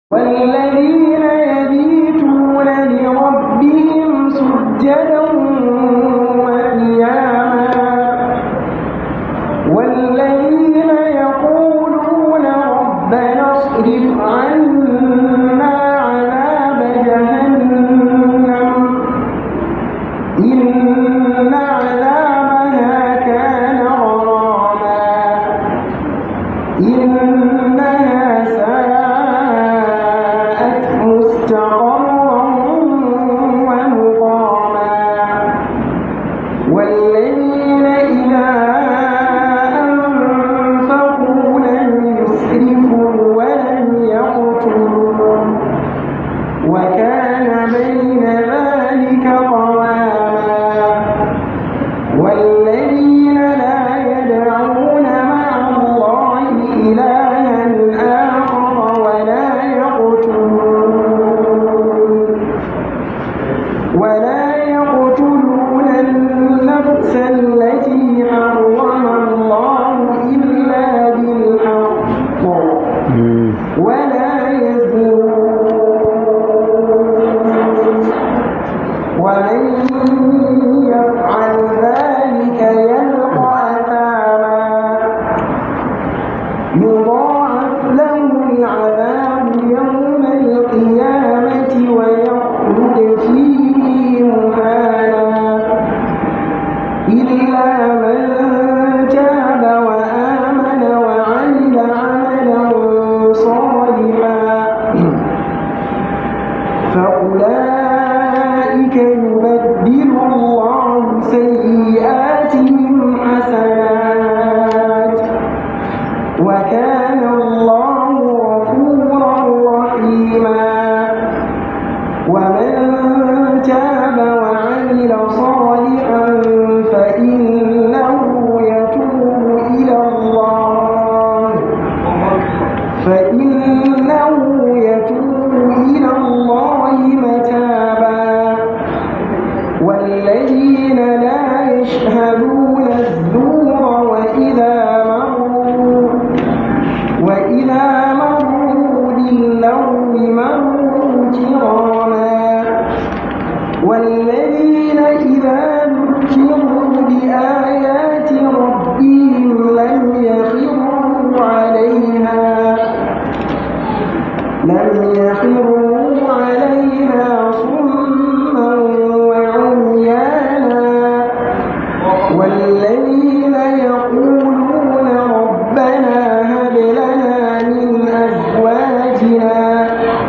والذين يبيتون لربهم سجدا وقياما والذين يقولون ربنا اصرف عنا عذاب جهنم إن عذابها كان غراما إنها ساءت مستقرا ومقاما والذين إذا أنفقوا لم يسرفوا ولم يقتلوا وكان بين ذلك قواما والذين لا يدعون مع الله إلها آخر ولا يقتلون ولا يقتلون النفس التي حرم الله إلا بالحق ولا يزنون ومن يفعل ذلك يلقى أثاما يضاعف له العذاب يوم القيامة ويخلد فيه مهانا إلا من تاب وآمن وعمل عملا صالحا فأولئك يبدل الله سيئاتهم حسنات وكان الله غفورا رحيما ومن تاب وعمل صالحا فإنه يتوب إلى الله فإنه يتوب إلى الله متابا والذين لا يشهدون الزور وإذا مروا وإذا مروا باللغو مروا كراما والذين إذا ذكروا بآيات ربهم لم يخروا عليها لم يخروا عليها صما وعميانا والذين يقولون ربنا هب لنا من أزواجنا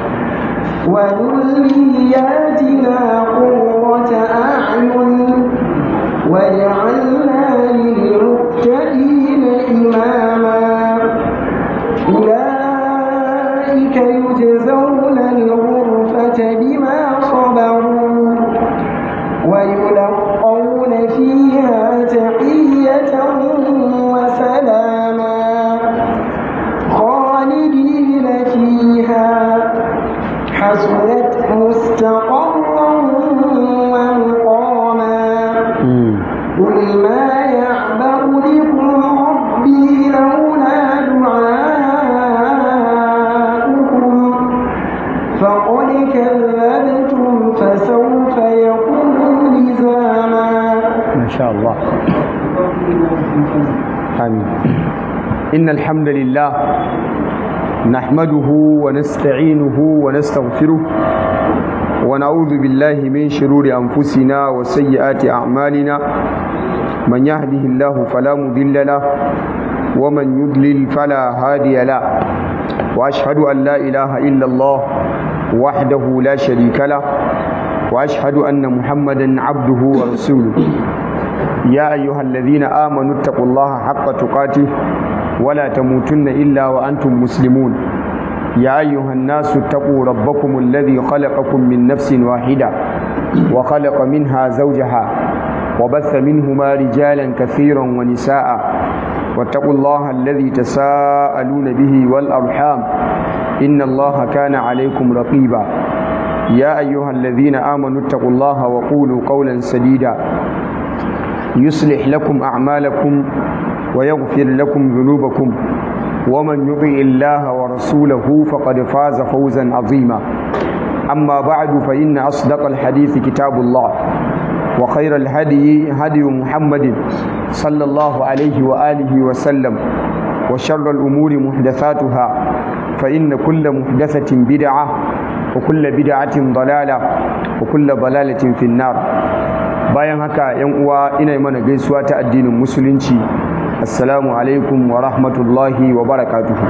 وذرياتنا قرة أعين واجعلنا للمتقين إماما أولئك يجزون الغرفة بما صبروا ويلقون فيها تحية وسلاما خالدين فيها حسنت مستقرا ومقاما قل ما يعبأ بكم ربي لولا دعاؤكم فقد كذبتم فسوف يكون لزاما ما شاء الله آمين إن الحمد لله نحمده ونستعينه ونستغفره ونعوذ بالله من شرور أنفسنا وسيئات أعمالنا من يهده الله فلا مضل له ومن يضلل فلا هادي له وأشهد أن لا إله إلا الله وحده لا شريك له وأشهد أن محمدا عبده ورسوله يا أيها الذين آمنوا اتقوا الله حق تقاته ولا تموتن إلا وأنتم مسلمون يا أيها الناس اتقوا ربكم الذي خلقكم من نفس واحدة وخلق منها زوجها وبث منهما رجالا كثيرا ونساء واتقوا الله الذي تساءلون به والأرحام إن الله كان عليكم رقيبا يا أيها الذين آمنوا اتقوا الله وقولوا قولا سديدا يصلح لكم أعمالكم ويغفر لكم ذنوبكم ومن يطع الله ورسوله فقد فاز فوزا عظيما أما بعد فإن أصدق الحديث كتاب الله وخير الهدي هدي محمد صلى الله عليه وآله وسلم وشر الأمور محدثاتها فإن كل محدثة بدعة وكل بدعة ضلالة وكل ضلالة في النار bayan haka yan uwa ina mana gaisuwa ta addinin musulunci assalamu alaikum wa rahmatullahi wa barakatuhu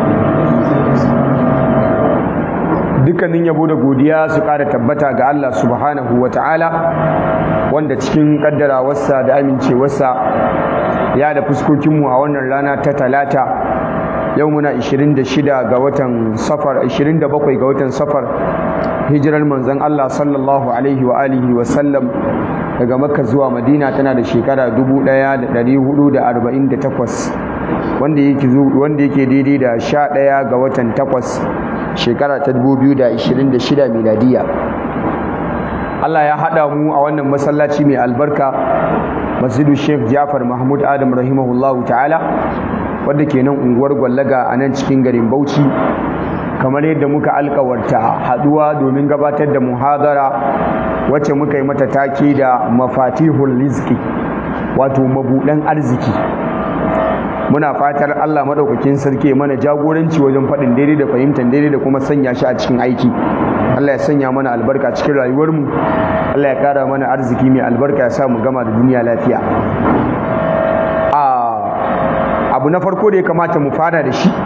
dukkanin yabo da godiya su ƙara tabbata ga Allah subhanahu wa ta'ala wanda cikin ƙaddarawarsa da amincewarsa ya da fuskokinmu a wannan rana ta talata yau muna 26 ga watan safar 27 ga watan safar hijirar manzon Allah sallallahu alaihi wa alihi wa sallam daga makka zuwa madina tana da shekara 1448 wanda yake wanda yake daidai da 11 ga watan 8 shekara ta 2026 miladiya Allah ya haɗa mu a wannan masallaci mai albarka masjidu Sheikh Jafar Mahmud Adam rahimahullahu ta'ala wadda ke nan unguwar Gwallaga a nan cikin garin Bauchi kamar yadda muka alkawarta haduwa domin gabatar da muhadara wacce muka yi mata take da mafatihul rizki wato mabudan arziki muna fatar Allah madaukakin sarki mana jagoranci wajen faɗin daidai da fahimtar daidai da kuma sanya shi a cikin aiki Allah ya sanya mana albarka cikin rayuwarmu Allah ya kara mana arziki mai albarka ya sa mu gama da duniya lafiya abu na farko da ya kamata mu fara da shi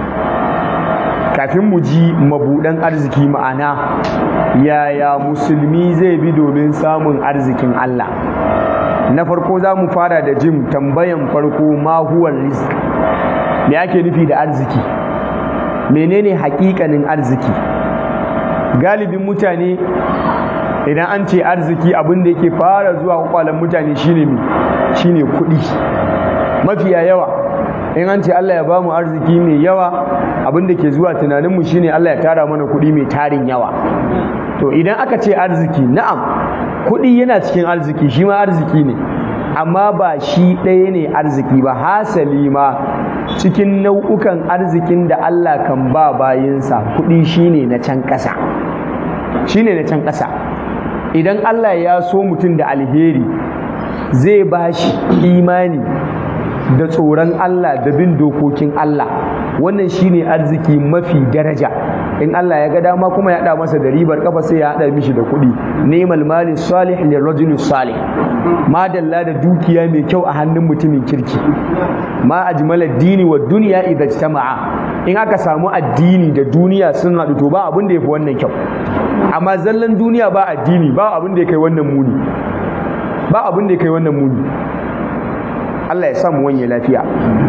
kafin mu ji mabudan arziki ma'ana yaya musulmi zai bi domin samun arzikin Allah na farko za mu fara da jin tambayan farko mahuwar risk me ake nufi da arziki menene hakikanin arziki galibin mutane idan an ce arziki abin da yake fara zuwa kwakwalen mutane shine me shine kuɗi mafiya yawa in an ce Allah ya ba mu arziki mai yawa abin da ke zuwa tunaninmu shine Allah ya tara mana kuɗi mai tarin yawa to idan aka ce arziki na'am kuɗi yana cikin arziki shi ma arziki ne amma ba shi ɗaya ne arziki ba hasali ma cikin nau'ukan arzikin da Allah kan ba bayinsa kuɗi shine na can ƙasa shine na can ƙasa idan Allah ya so mutum da alheri zai ba shi imani da tsoron Allah da bin dokokin Allah wannan shine arziki mafi daraja in Allah ya ga dama kuma ya haɗa masa da ribar kafa sai ya haɗa mishi da kuɗi nemal mali salih lirrajuli salih madalla da dukiya mai kyau a hannun mutumin kirki ma ajmala dini wa duniya idza ijtama'a in aka samu addini da duniya sun haɗu to ba abin da yafi wannan kyau amma zallan duniya ba addini ba abin da ya kai wannan muni ba abin da ya kai wannan muni Allah ya samu wanye lafiya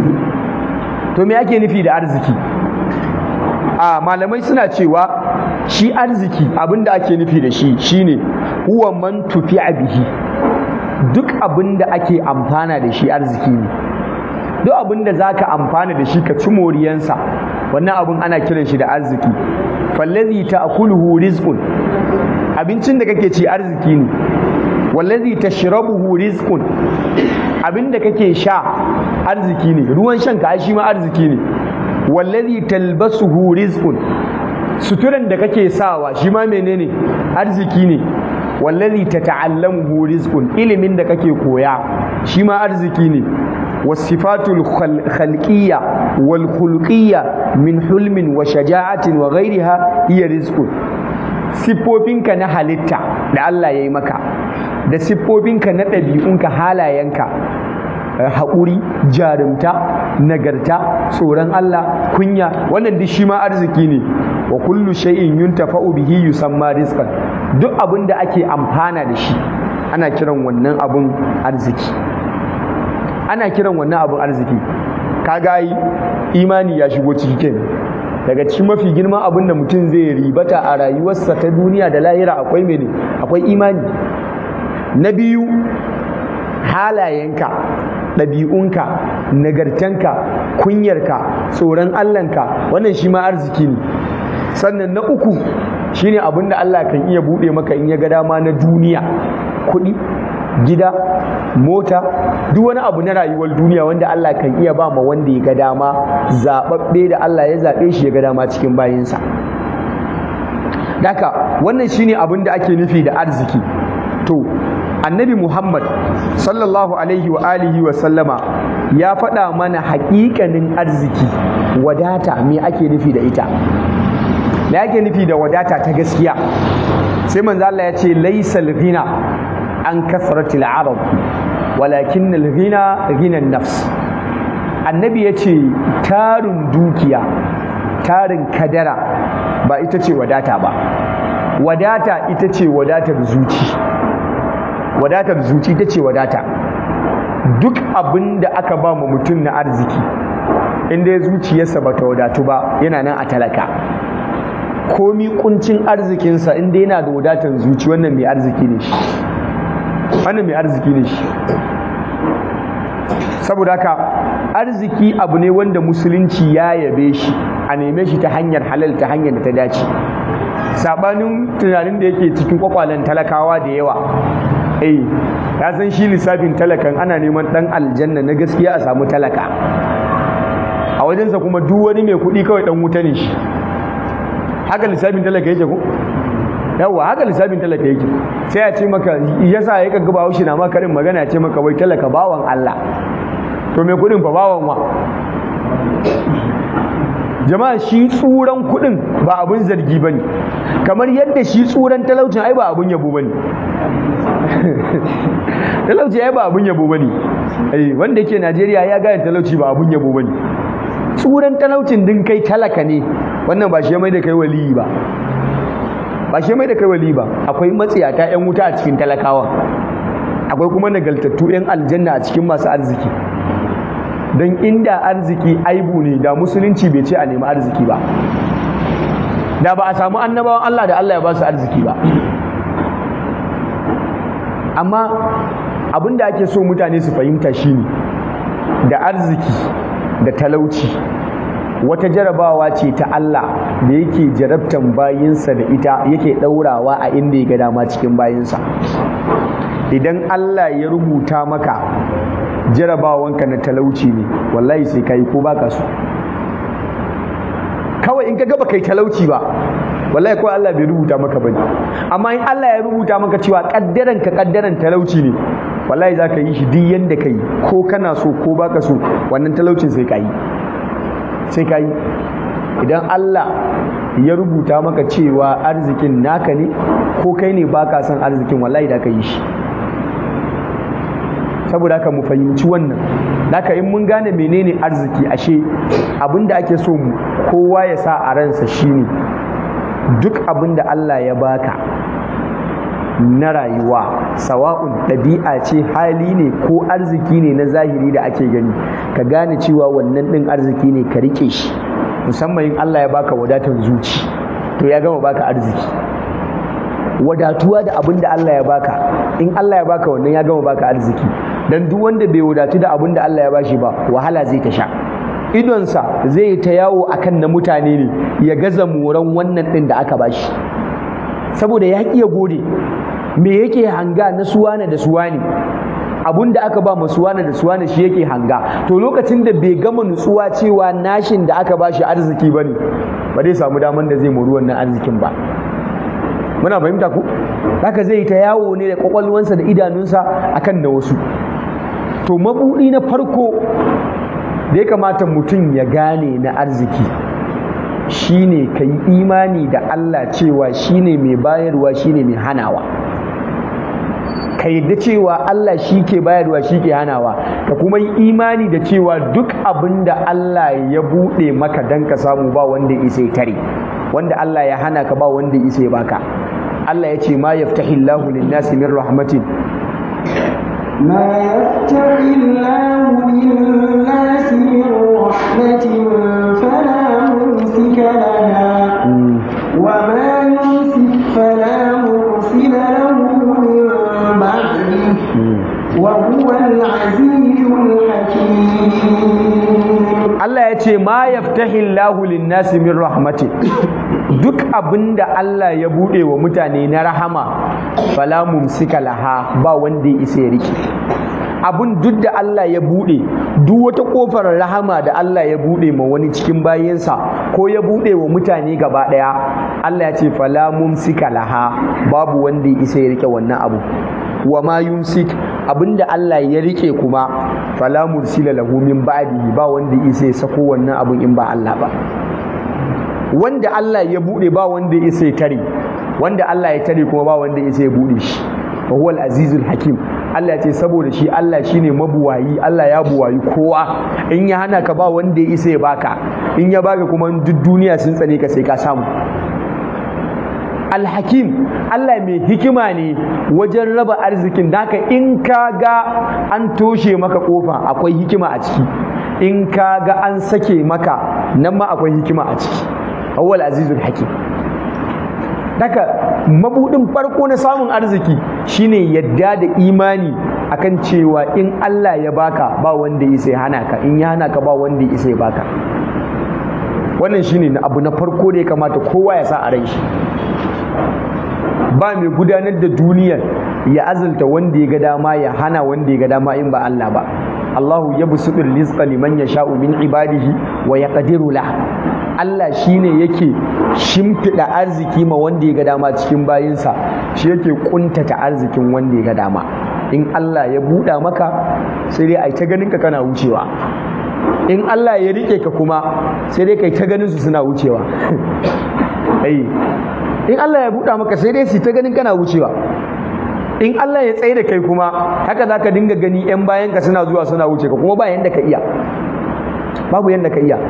to me ake nufi da arziki a malamai suna cewa shi arziki abinda ake nufi da shi shine huwa man tufi bihi duk abinda ake amfana da shi arziki ne duk abinda zaka amfana da shi ka ci moriyansa wannan abin ana kiran shi da arziki fallazi ta'kuluhu rizqun abincin da kake ci arziki ne wallazi tashrabuhu rizqun abinda kake sha arziki ne ruwan shan ka shi ma arziki ne wallazi talbasuhu rizqun suturan da kake sawa shi ma menene arziki ne wallazi tata'allamuhu rizqun ilimin da kake koya shi ma arziki ne wasifatul khalqiyya wal khulqiyya min hulmin wa shaja'atin wa ghairiha hiya rizqun siffofinka na halitta da Allah ya yi maka da siffofinka na ɗabi'unka halayenka haƙuri jarumta nagarta tsoron Allah kunya wannan duk shi ma arziki ne wa kullu shay'in yuntafa'u bihi yusamma rizqan duk abin da ake amfana da shi ana kiran wannan abun arziki ana kiran wannan abun arziki kaga yi imani ya shigo ciki kenan daga cikin mafi girman abin da mutum zai ribata a rayuwarsa ta duniya da lahira akwai mene akwai imani na biyu halayenka ɗabi'unka nagartanka kunyarka tsoron allahnka wannan shi ma arziki ne sannan na uku shine abin da allah kan iya buɗe maka in ya ga dama na duniya kuɗi gida mota duk wani abu na rayuwar duniya wanda Allah kan iya ba ma wanda ya ga dama zaɓaɓɓe da Allah ya zaɓe shi ya ga dama cikin bayinsa Daka wannan shine abin da ake nufi da arziki to annabi Muhammad sallallahu alaihi wa alihi wa sallama ya faɗa mana haƙiƙanin arziki wadata me ake nufi da ita me ake nufi da wadata ta gaskiya sai manzo Allah ya ce laysal ghina an kasratil arab walakin al ghina ghina nafs annabi ya ce tarin dukiya tarin kadara ba ita ce wadata ba wadata ita ce wadatar zuci wadatar zuci ita ce wadata duk abin da aka ba mu mutum na arziki inda ya zuciyarsa ba ta wadatu ba yana nan a talaka komi kuncin arzikinsa inda yana da wadatar zuci wannan mai arziki ne shi wannan mai arziki ne shi saboda haka arziki abu ne wanda musulunci ya yabe shi a neme shi ta hanyar halal ta hanyar da ta dace sabanin tunanin da yake cikin kwakwalen talakawa da yawa eh ya san shi lissafin talakan ana neman dan aljanna na gaskiya a samu talaka a wajensa kuma duk wani mai kuɗi kawai dan wuta ne shi haka lissafin talaka yake ko yawa haka lissafin talaka yake sai a ce maka yasa ya kaga bawo shi na maka karin magana ya ce maka wai talaka bawan Allah to mai kuɗin fa bawan wa jama'a shi tsuran kuɗin ba abun zargi bane kamar yadda shi tsuran talaucin ai ba abun yabo bane talauci ai ba abun yabo bane eh wanda yake Najeriya ya gane talauci ba abun yabo bane tsuran talaucin din kai talaka ne wannan ba shi mai da kai waliyi ba ba shi mai da kai wali ba akwai matsiyata yan wuta a cikin talakawa akwai kuma nagaltattu yan aljanna a cikin masu arziki don inda arziki aibu ne da musulunci bai ce a nemi arziki ba da ba a samu annabawan Allah da Allah ya ba su arziki ba amma abin da ake so mutane su fahimta shine da arziki da talauci wata jarabawa ce ta Allah da yake jarabtan bayinsa da ita yake ɗaurawa a inda ya ga dama cikin bayinsa idan Allah ya rubuta maka jarabawanka na talauci ne wallahi sai ka yi ko baka so kawai in ka gaba kai talauci ba wallahi kawai Allah bai rubuta maka bane amma in Allah ya rubuta maka cewa kaddaran ka kaddaran talauci ne wallahi za ka yi shi duk yanda ka yi ko kana so ko baka so wannan talaucin sai ka yi sai ka yi idan Allah ya rubuta maka cewa arzikin naka ne ko kai ne baka son arzikin wallahi da ka yi shi saboda haka mu fahimci wannan haka in mun gane menene arziki ashe abinda ake so mu kowa ya sa a ransa shine duk abinda Allah ya baka na rayuwa sawa'un ɗabi'a ce hali ne ko arziki ne na zahiri da ake gani ka gane cewa wannan ɗin arziki ne ka rike shi musamman in Allah ya baka wadatar zuci to ya gama baka arziki wadatuwa da abin da Allah ya baka in Allah ya baka wannan ya gama baka arziki dan duk wanda bai wadatu da abin da Allah ya bashi ba wahala zai ta sha idonsa zai ta yawo akan na mutane ne ya gaza moran wannan ɗin da aka bashi saboda ya ƙi ya gode me yake hanga na suwane da suwane abun da aka ba suwane da suwane shi yake hanga to lokacin da bai gama nutsuwa cewa nashin da aka bashi arziki ba ne ba zai samu daman da zai mori wannan arzikin ba muna fahimta ku haka zai ta yawo ne da kwakwalwansa da idanunsa akan na wasu to mabuɗi na farko da ya kamata mutum ya gane na arziki shine ka yi imani da Allah cewa shine mai bayarwa shine mai hanawa ka yadda cewa Allah shi ke bayarwa shi ke hanawa ka kuma yi imani da cewa duk abin da Allah ya buɗe maka don ka samu ba wanda isa tare wanda Allah ya hana ka ba wanda isa baka Allah ya ce ma yaftahi Allahu lin-nasi min rahmatin ما يفتح الله للناس من رحمة فلا ممسك لها وما يمسك فلا مرسل له من بعده وهو العزيز الحكيم Allah ya ce ma yaftahi Allahu lin-nasi min rahmatin duk abin da Allah ya buɗe wa mutane na rahama fala mumsika laha ba wanda ya isa ya rike abin duk da Allah ya buɗe duk wata ƙofar rahama da Allah ya buɗe ma wani cikin bayansa ko ya buɗe wa mutane gaba ɗaya Allah ya ce fala mumsika laha babu wanda ya isa ya rike wannan abu wa ma yumsik abinda Allah ya rike kuma fala mursila lahu min ba'dihi ba wanda ya isa ya sako wannan abun in ba Allah ba wanda Allah ya bude ba wanda ya isa ya tare wanda Allah ya tare kuma ba wanda ya isa ya bude shi wa huwal azizul hakim Allah ce saboda shi Allah shine mabuwayi Allah ya buwayi kowa in ya hana ka ba wanda ya isa ya baka in ya baka kuma duk duniya sun tsane ka sai ka samu alhakim Allah mai hikima ne wajen raba arzikin naka in ka ga an toshe maka kofa akwai hikima a ciki in ka ga an sake maka nan ma akwai hikima a ciki awwal azizul hakim Daka mabudin farko na samun arziki shine yadda da imani akan cewa in Allah ya baka ba wanda ya sai hana ka in ya hana ka ba wanda ya sai baka wannan shine abu na farko da ya kamata kowa ya sa a rai shi ba mai gudanar da duniyar ya azalta wanda ya ga dama ya hana wanda ya ga dama in ba Allah ba Allahu yabsutul rizqa liman yasha'u min ibadihi wa yaqdiru lah Allah shine yake shimfiɗa arziki ma wanda ya ga dama cikin bayinsa shi yake kuntata arzikin wanda ya ga dama in Allah ya buɗa maka sai dai ai ta ganin ka kana wucewa in Allah ya rike ka kuma sai dai kai ta ganin su suna wucewa ai in Allah ya buɗa maka sai dai su ta ganin kana wucewa in Allah ya tsaye da kai kuma haka zaka dinga gani yan bayan ka suna zuwa suna wuce ka kuma ba yanda ka iya babu yanda ka iya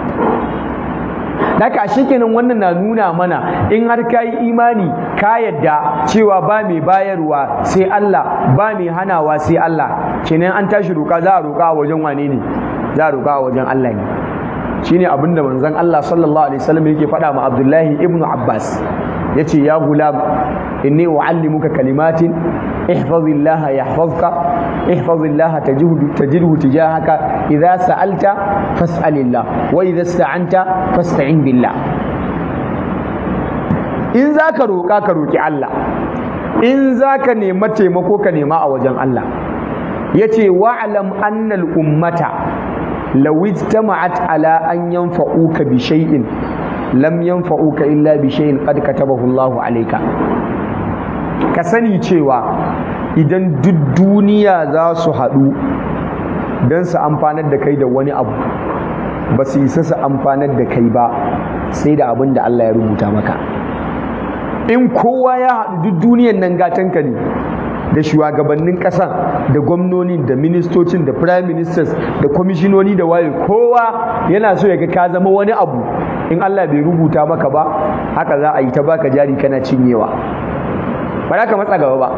Daka shi kenan wannan na nuna mana in har ka yi imani ka yadda cewa ba mai bayarwa sai Allah ba mai hanawa sai Allah kenan an tashi roƙa za a roƙa a wajen wane ne za a roƙa a wajen Allah ne shine abin da manzon Allah sallallahu alaihi wasallam yake faɗa ma Abdullahi ibnu Abbas yace ya gulam inni uallimuka kalimatin ihfazillaha yahfazka ihfazillaha tajidhu tajidhu tijahaka idza sa'alta fas'alillah wa idza ista'anta fasta'in billah in zaka roƙa ka roƙi Allah in zaka nema taimako ka nema a wajen Allah yace wa'lam annal ummata law ijtama'at ala an yanfa'uka bi shay'in lam yanfa'uka illa bi shay'in qad katabahu Allahu alayka ka sani cewa idan duk duniya za su haɗu don su amfanar da kai da wani abu ba su isa su amfanar da kai ba sai da abin da Allah ya rubuta maka in kowa ya haɗu duk duniyan nan gatanka ne da shugabannin ƙasa da gwamnoni da ministocin da prime ministers da kwamishinoni da waye kowa yana so ya ga ka zama wani abu in Allah bai rubuta maka ba haka za a yi ta baka jari kana cinyewa ba za ka matsa gaba ba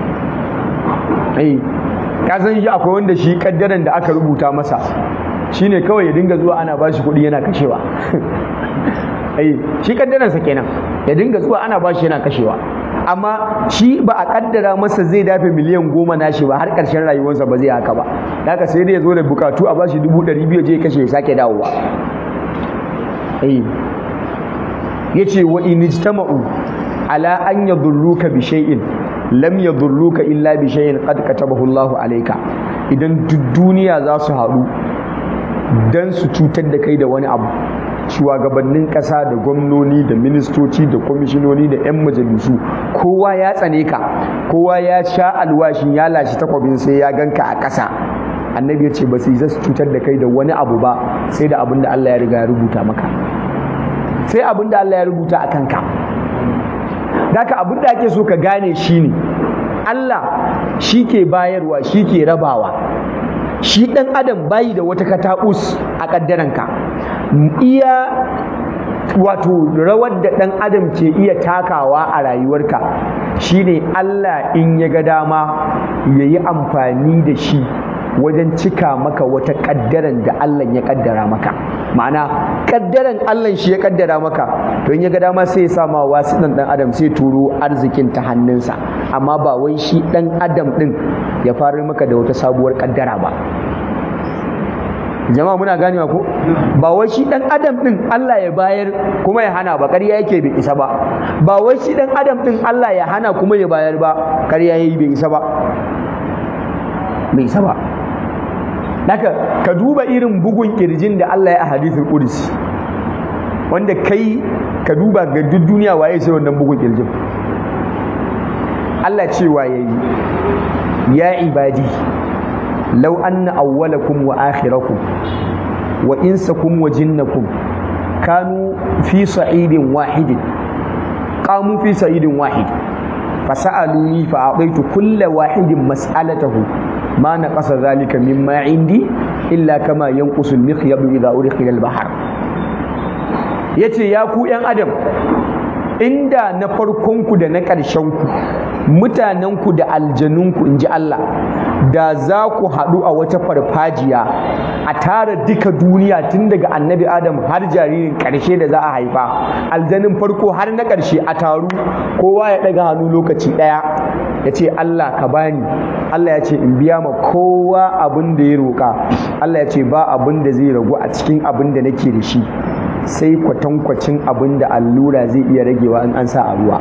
eh ka san shi akwai wanda shi kaddaran da aka rubuta masa shine kawai ya dinga zuwa ana bashi kuɗi yana kashewa eh shi kaddaransa kenan ya dinga zuwa ana bashi yana kashewa amma shi ba a kaddara masa zai dafe miliyan goma nashi ba har ƙarshen rayuwarsa ba zai haka ba haka sai dai ya zo da bukatu a bashi dubu ɗari biyu je kashe ya sake dawowa eh yace wa in ijtama'u ala an yadurruka bi shay'in lam yadurruka illa bi shay'in qad katabahu Allahu alayka idan duk duniya za su haɗu dan su cutar da kai da wani abu shugabannin ƙasa da gwamnoni da ministoci da kwamishinoni da 'yan majalisu kowa ya tsane ka kowa ya sha alwashin ya lashe takwabin sai ya ganka a ƙasa annabi ya ce ba su yi su cutar da kai da wani abu ba sai da abin da Allah ya riga ya rubuta maka sai abin da Allah ya rubuta a kanka Daka abin da ake so ka gane shi ne Allah shi ke bayarwa shi ke rabawa shi ɗan adam bayi da wata kataɓus a ƙaddaranka iya wato rawar da ɗan adam ke iya takawa a rayuwarka shine Allah in ya ga dama ya yi amfani da shi wajen cika maka wata ƙaddaran da Allah ya ƙaddara maka ma'ana ƙaddaran Allah shi ya ƙaddara maka to in ya ga dama sai ya sama wasu ɗan ɗan adam sai turo arzikin ta hannunsa amma ba wai shi ɗan adam ɗin ya fara maka da wata sabuwar ƙaddara ba jama'a muna ganewa ko ba wai shi dan adam din Allah ya bayar kuma ya hana ba ƙarya yake bai isa ba ba wai shi dan adam din Allah ya hana kuma ya bayar ba ƙarya yayi bai isa ba bai isa ba haka ka duba irin bugun kirjin da Allah ya a hadithul qudsi wanda kai ka duba ga duk duniya waye sai wannan bugun kirjin Allah cewa yayi ya ibadi law anna awwalakum wa akhirakum wa insakum wa jinnakum kanu fi sa'idin wahidin qamu fi sa'idin wahid fasa'aluni fa a'taitu kulla wahidin mas'alatahu ma naqasa dhalika mimma indi illa kama yanqusu al-mikhyab idha udkhila al-bahr yace ya ku yan adam inda na farkonku da na ƙarshenku mutanenku da aljanunku in ji Allah da za ku haɗu a wata farfajiya a tara duka duniya tun daga annabi adam har jaririn ƙarshe da za a haifa aljanin farko har na ƙarshe a taru kowa ya ɗaga hannu lokaci ɗaya ya ce Allah ka bani Allah ya ce in biya ma kowa abin da ya roƙa Allah ya ce ba abin da zai ragu a cikin abin da nake da shi sai kwatankwacin abin da allura zai iya ragewa in an sa a ruwa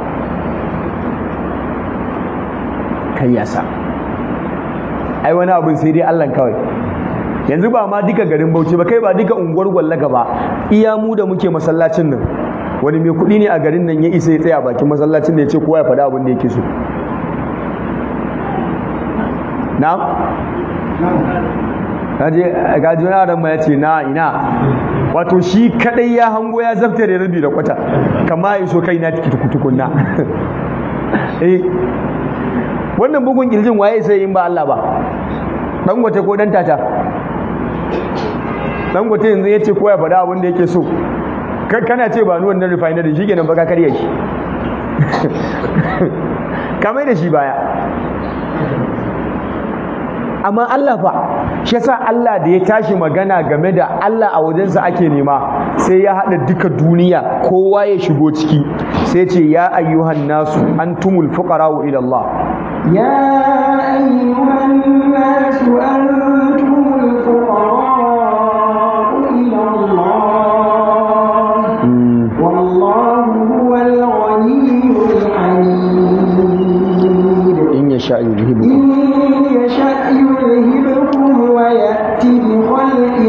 kai ya sa ai wani abin sai dai Allah kawai yanzu ba ma duka garin Bauchi ba kai ba duka unguwar Gwallaga ba iya mu da muke masallacin nan wani mai kuɗi ne a garin nan ya isa ya tsaya bakin masallacin da ya ce kowa ya faɗa abin da yake so na kaje gaji wani adam ya ce na ina wato shi kadai ya hango ya zafta da rabi da kwata kama ya so kai na tiki tukunna eh wannan bugun kirjin waye sai in ba Allah ba dangote ko dan tata dangote yanzu ya ce ko ya faɗa abin da yake so kana ce ba ni wannan refinery shi kenan baka karya shi kamar da shi baya amma Allah fa shi yasa Allah da ya tashi magana game da Allah a wajensa ake nema sai ya haɗa duka duniya kowa ya shigo ciki sai ce ya ayyuhan nasu antumul fuqara'u ila Allah يا أيها الناس أنتم الفقراء إلى الله والله هو الغني الحميد in yasha إن yuzhibukum يشأ يذهبكم ويأتي بخلق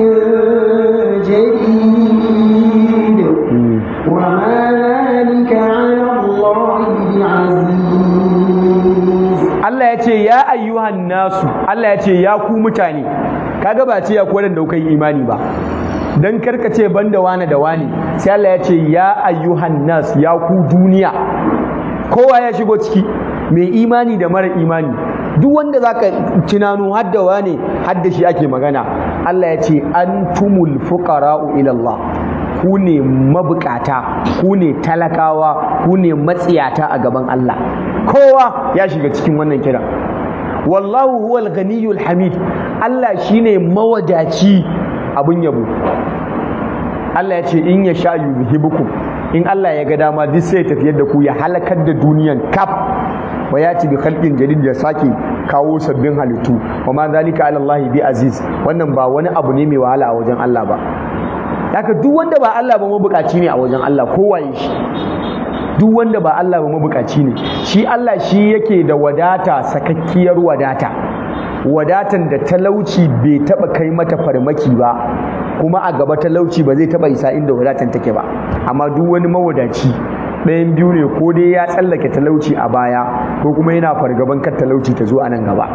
جديد وما ذلك على الله بعزيز Allah ya ce ya ayyuhan nasu Allah ya ce ya ku mutane kaga ba ce ya ku wadanda kuka yi imani ba dan karka ce banda wane da wane sai Allah ya ce ya ayyuhan nas ya ku duniya kowa ya shigo ciki mai imani da mara imani duk wanda zaka tunano har da wane har da shi ake magana Allah ya ce antumul fuqara'u ila Allah ku ne mabukata ku ne talakawa ku ne matsiyata a gaban Allah kowa ya shiga cikin wannan kira wallahu huwal ghaniyul hamid Allah shine mawadaci abun yabo Allah ya ce in ya sha yuzhibukum in Allah ya ga dama duk sai ya tafiyar da ku ya halakar da duniyan kaf wa ya ci bi khalqin jadid ya sake kawo sabbin halittu wa ma zalika ala Allah bi aziz wannan ba wani abu ne mai wahala a wajen Allah ba haka duk wanda ba Allah ba mabukaci ne a wajen Allah kowaye shi duk wanda ba Allah ba mabukaci ne shi Allah shi yake da wadata sakakkiyar wadata wadatan da talauci bai taba kai mata farmaki ba kuma a gaba talauci ba zai taba isa inda wadatan take ba amma duk wani mawadaci ɗayan biyu ne ko dai ya tsallake talauci a baya ko kuma yana fargaban kar talauci ta zo a nan gaba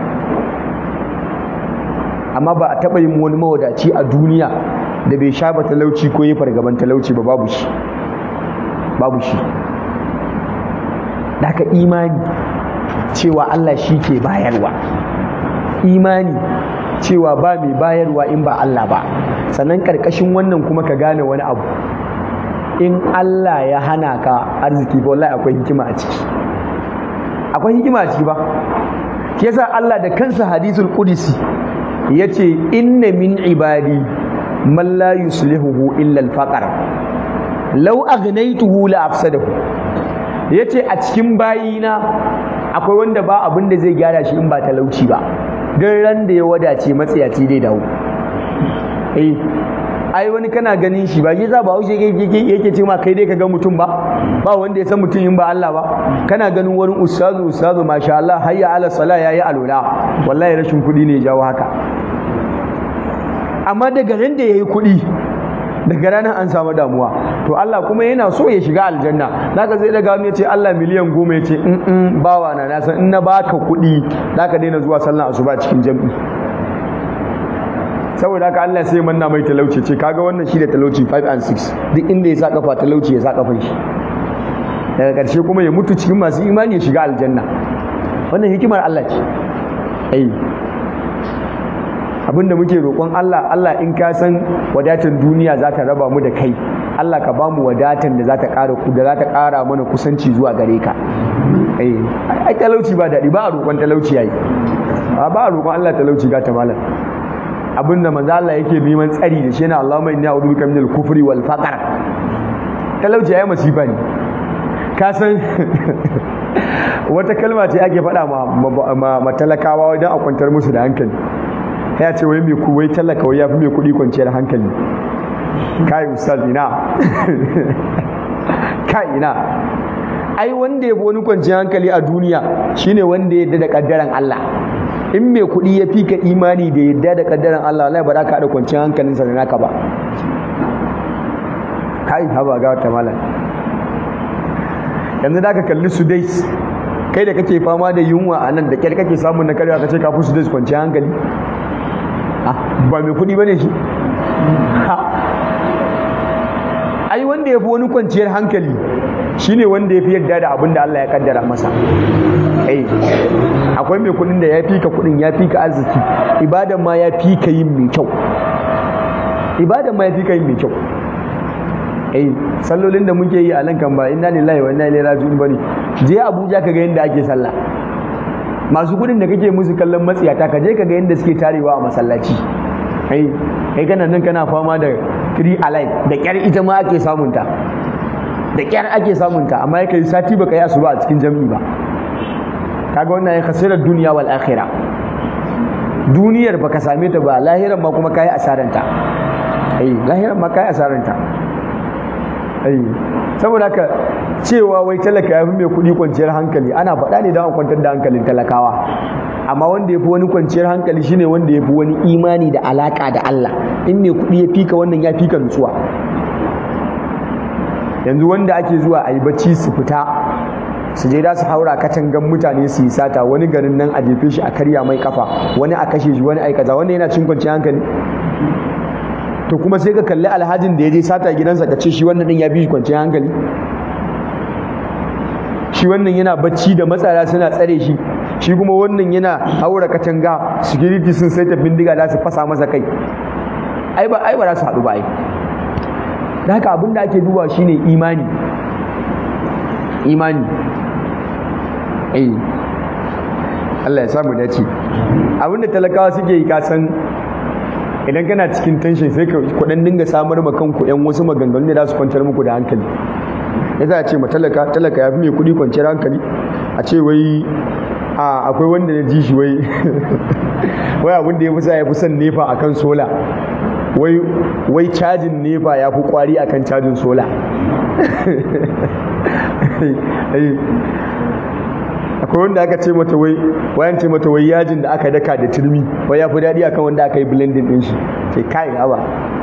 amma ba a taɓa yin wani mawadaci a duniya da bai sha ba talauci ko yi fargaban talauci ba babu shi babu shi da imani cewa Allah shi ke bayarwa imani cewa ba mai bayarwa in ba Allah ba sannan karkashin wannan kuma ka gane wani abu in Allah ya hana ka arziki ba wallahi akwai hikima a ciki akwai hikima a ciki ba shi yasa Allah da kansa hadisul qudsi yace inna min ibadi man la yuslihuhu illa al-faqr law aghnaytuhu la afsadahu yace a cikin bayina akwai wanda ba abin da zai gyara shi in ba talauci ba don ran da ya wadace matsiyaci dai dawo eh ai wani kana ganin shi ba shi za ba haushe yake ce ma kai dai ka ga mutum ba ba wanda ya san mutum in ba Allah ba kana ganin wurin ustazu ustazu masha Allah hayya ala sala yayi alula wallahi rashin kuɗi ne ya jawo haka amma daga ran da yayi kuɗi daga ranar an samu damuwa to Allah kuma yana so ya shiga aljanna zaka zai daga wani ya ce Allah miliyan goma ya ce in in bawa na na san in na baka kuɗi zaka daina zuwa sallan asuba cikin jam'i saboda haka Allah sai manna mai talauci ce kaga wannan shi da talauci 5 and 6 duk inda ya sa kafa talauci ya sa kafan shi daga ƙarshe kuma ya mutu cikin masu imani ya shiga aljanna wannan hikimar Allah ce ai abinda muke roƙon Allah Allah in ka san wadatan duniya za ta raba mu da kai Allah ka ba mu wadatan da za ta ƙara ku da za ta ƙara mana kusanci zuwa gare ka ai ai talauci ba daɗi ba a roƙon talauci yayi ba a roƙon Allah talauci ga ta malam abinda manzo Allah yake neman tsari da shi yana Allahumma inni a'udhu bika minal kufri wal faqr talauci yayi masifa ne ka san wata kalma ce ake faɗa ma ma talakawa wajen a kwantar musu da hankali ya ce wai mai wai talaka wai yafi mai kuɗi kwanciyar hankali kai ustaz ina kai ina ai wanda ya fi wani kwanciyar hankali a duniya shine wanda ya yarda da kaddaran Allah in mai kuɗi ya fi ka imani da yadda da kaddaran Allah wallahi ba za ka haɗa kwanciyar hankalinsa da naka ba kai haba ga wata malam yanzu da ka kalli su dai kai da kake fama da yunwa a nan da kyar kake samun na karya ka ce ka fi su dai kwanciyar hankali ba mai kuɗi ba ne shi ai wanda ya fi wani kwanciyar hankali shine wanda ya fi yadda da abin da Allah ya kaddara masa ai akwai mai kudin da ya fi ka kudin ya fi ka arziki ibadan ma ya fi ka yin mai kyau ibadan ma ya fi ka yin mai kyau ai sallolin da muke yi a nan kan ba inna lillahi wa inna ilaihi raji'un bane je Abuja ka ga yadda ake sallah masu kudin da kake musu kallon matsiyata ka je ka ga yadda suke tarewa a masallaci ai kai kana nan kana fama da three alive da kyar ita ma ake samunta da kyar ake samunta amma ya kai sati baka yi asuba a cikin jami'i ba kaga wannan ya khasirar duniya wal akhirah duniyar baka same ta ba lahiran ma kuma kai asaranta ai lahiran ma kai asaranta ai saboda haka cewa wai talaka ya fi mai kuɗi kwanciyar hankali ana faɗa ne don a kwantar da hankalin talakawa amma wanda ya fi wani kwanciyar hankali shine wanda ya fi wani imani da alaka da Allah in mai kuɗi ya fika wannan ya fika nutsuwa yanzu wanda ake zuwa a yi bacci su fita su je da su haura katangan mutane su yi sata wani garin nan a jefe shi a karya mai kafa wani a kashe shi wani aikaza wanda yana cin kwanciyar hankali to kuma sai ka kalli alhajin da ya je sata gidansa ka ce shi wannan din ya bi shi kwanciyar hankali shi wannan yana bacci da matsara suna tsare shi shi kuma wannan yana haura katanga security sun saita bindiga za su fasa masa kai ai ba ai ba za su haɗu ba ai da haka abin da ake duba shine imani imani eh Allah ya samu dace abin da talakawa suke yi kasan idan kana cikin tension sai ka kuɗin dinga samar ma kanku yan wasu maganganu da za su kwantar muku da hankali ya za a ce ma talaka talaka ya fi mai kuɗi kwanciyar hankali a ce wai a akwai wanda ya ji shi wai wai abin da ya fi sa ya fi son nefa akan sola wai wai cajin nefa ya fi kwari akan cajin sola akwai wanda aka ce mata wai wayan ce mata wai yajin da aka daka da turmi wai ya fi daɗi akan wanda aka yi blending ɗin shi sai kai haba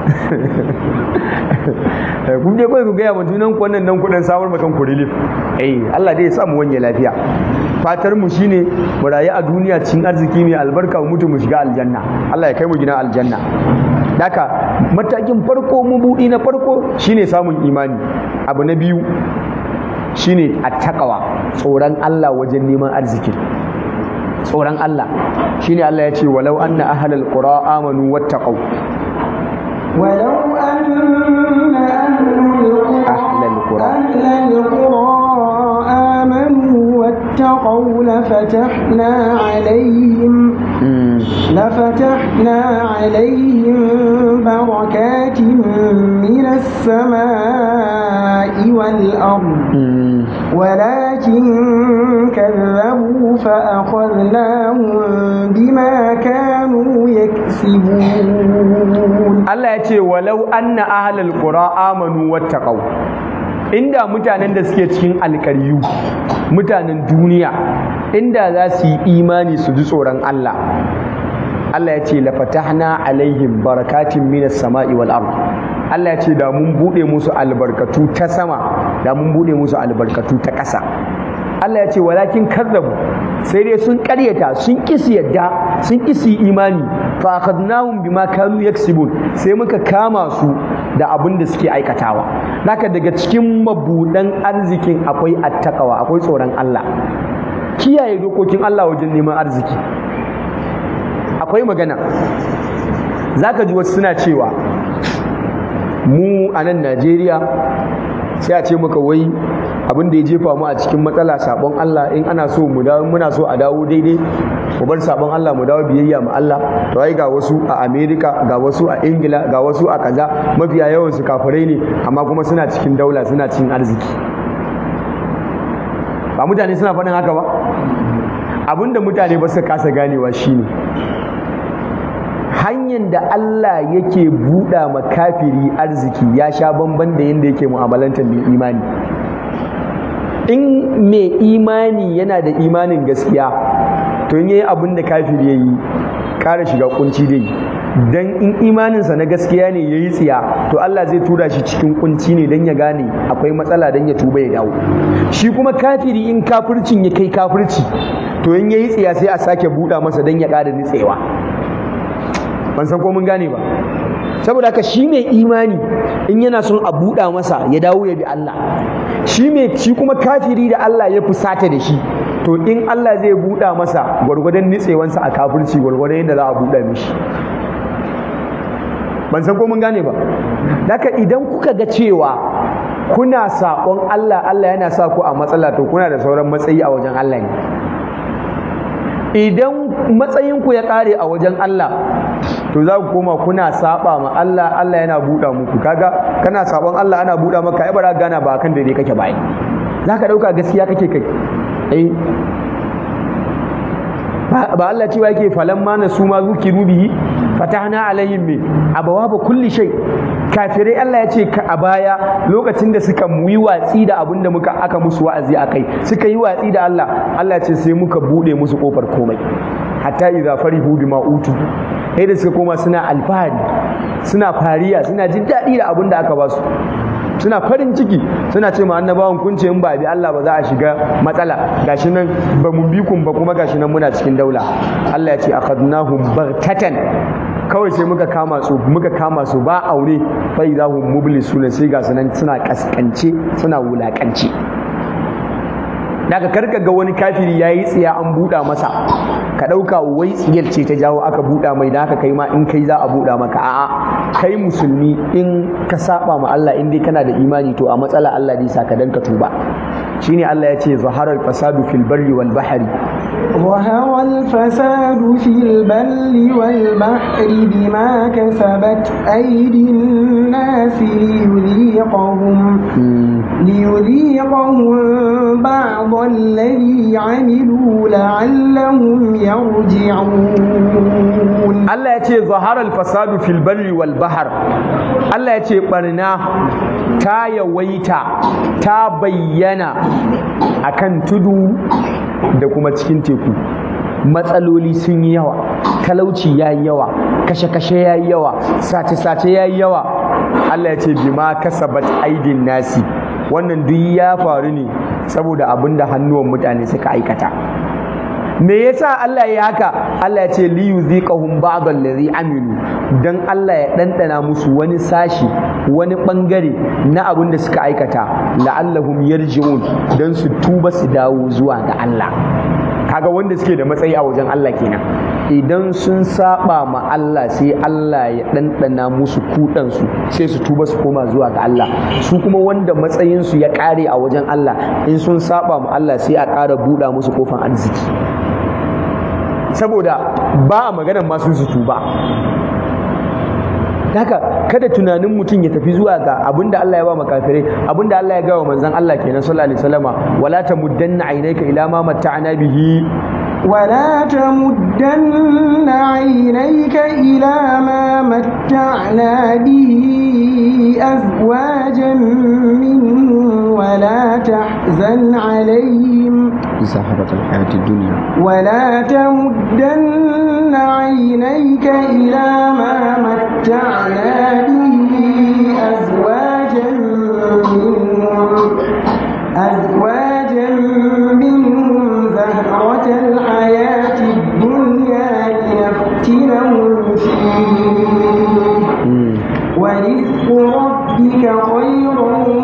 kun je kawai ku gaya ma junan ku wannan nan kuɗin samar ma kanku relief eh Allah dai ya samu wanye lafiya fatar mu shine mu rayu a duniya cikin arziki mai albarka mu mutu mu shiga aljanna Allah ya kai mu gina aljanna daka matakin farko mu buɗi na farko shine samun imani abu na biyu shine attaqwa tsoron Allah wajen neman arziki tsoron Allah shine Allah ya ce walau anna ahlal qura amanu wattaqau ولو أن أهل القرى أهل القرى. أهل القرى آمنوا واتقوا لفتحنا عليهم لفتحنا عليهم بركات من السماء والأرض ولكن كذبوا فأخذناهم بما كانوا يكسبون Allah ya ce walau anna ahlal qura amanu wattaqau inda mutanen da suke cikin alkaryu mutanen duniya inda za su yi imani su ji tsoron Allah Allah ya ce la fatahna alaihim barakatin minas sama'i wal ard Allah ya ce da mun bude musu albarkatu ta sama da mun bude musu albarkatu ta ƙasa Allah ya ce walakin kazzabu sai dai sun ƙaryata sun kisi yadda sun kisi imani fa akhadnahum bima kanu yaksibun sai muka kama su da abin da suke aikatawa haka daga cikin mabudan arzikin akwai attaqwa akwai tsoron Allah kiyaye dokokin Allah wajen neman arziki akwai magana zaka ji wasu suna cewa mu a nan Najeriya sai a ce maka wai abin da ya jefa mu a cikin matsala sabon Allah in ana so mu dawo muna so a dawo daidai mu bar sabon Allah mu dawo biyayya ma Allah to ai ga wasu a America ga wasu a Ingila ga wasu a kaza mafiya yawan su kafirai ne amma kuma suna cikin daula suna cikin arziki ba mutane suna faɗin haka ba abinda mutane ba su kasa ganewa shine hanyar da Allah yake buɗa ma kafiri arziki ya sha bamban da yadda yake mu'amalantar mai imani in mai imani yana da imanin gaskiya to in yayi abin da kafiri yayi ƙara shiga kunci dai dan in imaninsa na gaskiya ne yayi tsiya to Allah zai tura shi cikin kunci ne dan ya gane akwai matsala dan ya tuba ya dawo shi kuma kafiri in kafircin ya kai kafirci to in yayi tsiya sai a sake buɗa masa dan ya ƙara nitsewa ban san ko mun gane ba saboda haka shi mai imani in yana son a buɗa masa ya dawo ya bi Allah shi mai shi kuma kafiri da Allah ya fusata da shi to in Allah zai buɗa masa gwargwadon nitsewansa a kafirci gwargwadon yadda za a buɗa mishi ban san ko mun gane ba haka idan kuka ga cewa kuna saƙon Allah Allah yana sa ku a matsala to kuna da sauran matsayi a wajen Allah ne idan matsayinku ya ƙare a wajen Allah to za ku koma kuna saba ma Allah Allah yana buɗa muku kaga kana sabon Allah ana buɗa maka ai bara gana ba kan daidai kake bai za ka ɗauka gaskiya kake kai eh ba Allah cewa yake falamma na su ma zukiru bihi fatahna alaihim me abawaba kulli shay kafirai Allah ya ce a baya lokacin da suka yi watsi da abin da muka aka musu wa'azi akai suka yi watsi da Allah Allah ya ce sai muka bude musu kofar komai hatta idza farihu bima utu sai da suka koma suna alfahari suna fariya suna jin daɗi da abin da aka ba su suna farin ciki suna ce ma annabawan kun ce in ba bi Allah ba za a shiga matsala gashi nan ba mun bi kun ba kuma gashi nan muna cikin daula Allah ya ce akhadnahum baghtatan kawai sai muka kama su muka kama su ba aure fa idahum mublisuna sai ga sunan suna kaskance suna wulakance daga karka ga wani kafiri yayi tsiya an buɗa masa ka ɗauka wai tsiyar ce ta jawo aka buɗa mai da haka kai ma in kai za a buɗa maka a'a kai musulmi in ka saba ma Allah in dai kana da imani to a matsala Allah zai saka dan ka tuba shine Allah ya ce zaharar fasadu fil barri wal bahri ظهر الفساد في البر والبحر بما كسبت أيدي الناس ليذيقهم ليذيقهم بعض الذي عملوا لعلهم يرجعون Allah ya ce zaharar fasadu fil barri wal bahar Allah ya ce barna ta yawaita ta bayyana akan tudu da kuma cikin teku matsaloli sun yi yawa talauci ya yi yawa kashe-kashe ya yi yawa sace-sace ya yi yawa Allah ya ce bima kasabat aidin nasi wannan duk ya faru ne saboda abin da hannuwan mutane suka aikata me yasa Allah ya haka Allah ya ce li yuziqahum ba'd allazi amilu dan Allah ya dandana musu wani sashi wani bangare na abin da suka aikata la'allahum yarji'un dan su tuba su dawo zuwa ga Allah kaga wanda suke da matsayi a wajen Allah kenan idan sun saba ma Allah sai Allah ya ɗanɗana musu kudansu sai su tuba su koma zuwa ga Allah su kuma wanda matsayinsu ya ƙare a wajen Allah in sun saba ma Allah sai a ƙara buɗa musu kofan arziki saboda ba a maganar masu su tuba haka kada tunanin mutum ya tafi zuwa ga abinda Allah ya ba makafirai abinda Allah ya gawa manzon Allah kenan sallallahu alaihi wasallama wala tamuddanna aynaka ila ma matta'na bihi ولا تمدن عينيك إلى ما متعنا به أزواجا منهم ولا تحزن عليهم زهرة الحياة الدنيا ولا تمدن عينيك إلى ما متعنا به أزواجا منهم أزواجا منهم زهرة الحياة الدنيا لنفتنهم فيه ورزق ربك خير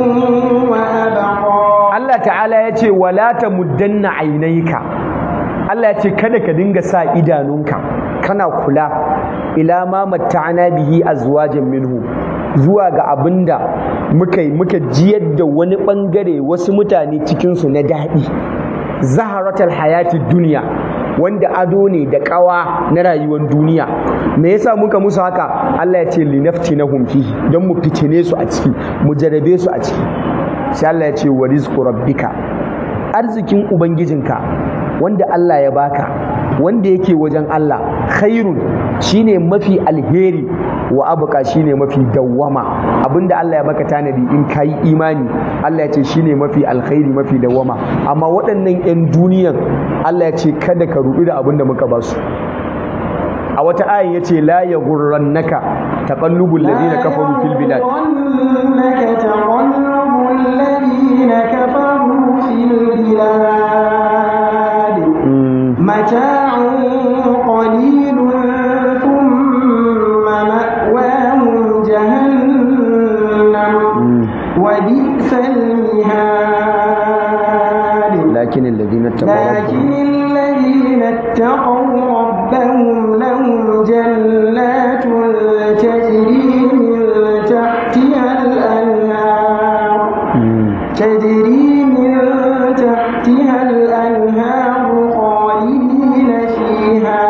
وأبقى Allah ta'ala ya ce wala ta muddanna ainaika Allah ya ce kada ka dinga sa idanunka kana kula ila ma matta'ana bihi azwajan minhu zuwa ga abinda muka yi muka jiyar da wani bangare wasu mutane cikin su na daɗi zaharatul hayatid duniya wanda ado ne da ƙawa na rayuwar duniya me yasa muka musu haka Allah ya ce linaftinahum fihi don mu fitine su a ciki mu jarabe su a ciki sai Allah ya ce wa rizqu rabbika arzikin ubangijinka wanda Allah ya baka wanda yake wajen Allah khairun shine mafi alheri wa abuka shine mafi dawwama abinda Allah ya baka tanadi in kayi imani Allah ya ce shine mafi alkhairi mafi dawwama amma waɗannan 'yan duniyan Allah ya ce kada ka rudu da abinda muka ba su a wata ayin yace la yaghurrannaka taqallubul ladina kafaru fil bilad يغرنك تقلب الذين كفروا في البلاد متاع قليل ثم مأواهم جهنم وبئس المهاد lakin alladhina taqaw لكن الذين اتقوا ربهم لهم جنات تجري من تحتها الأنهار تجري من تحتها الأنهار خالدين فيها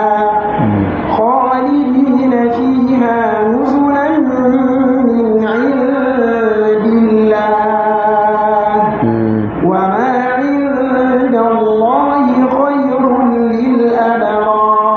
خالدين فيها نزلا من عند الله وما عند الله خير للأبرار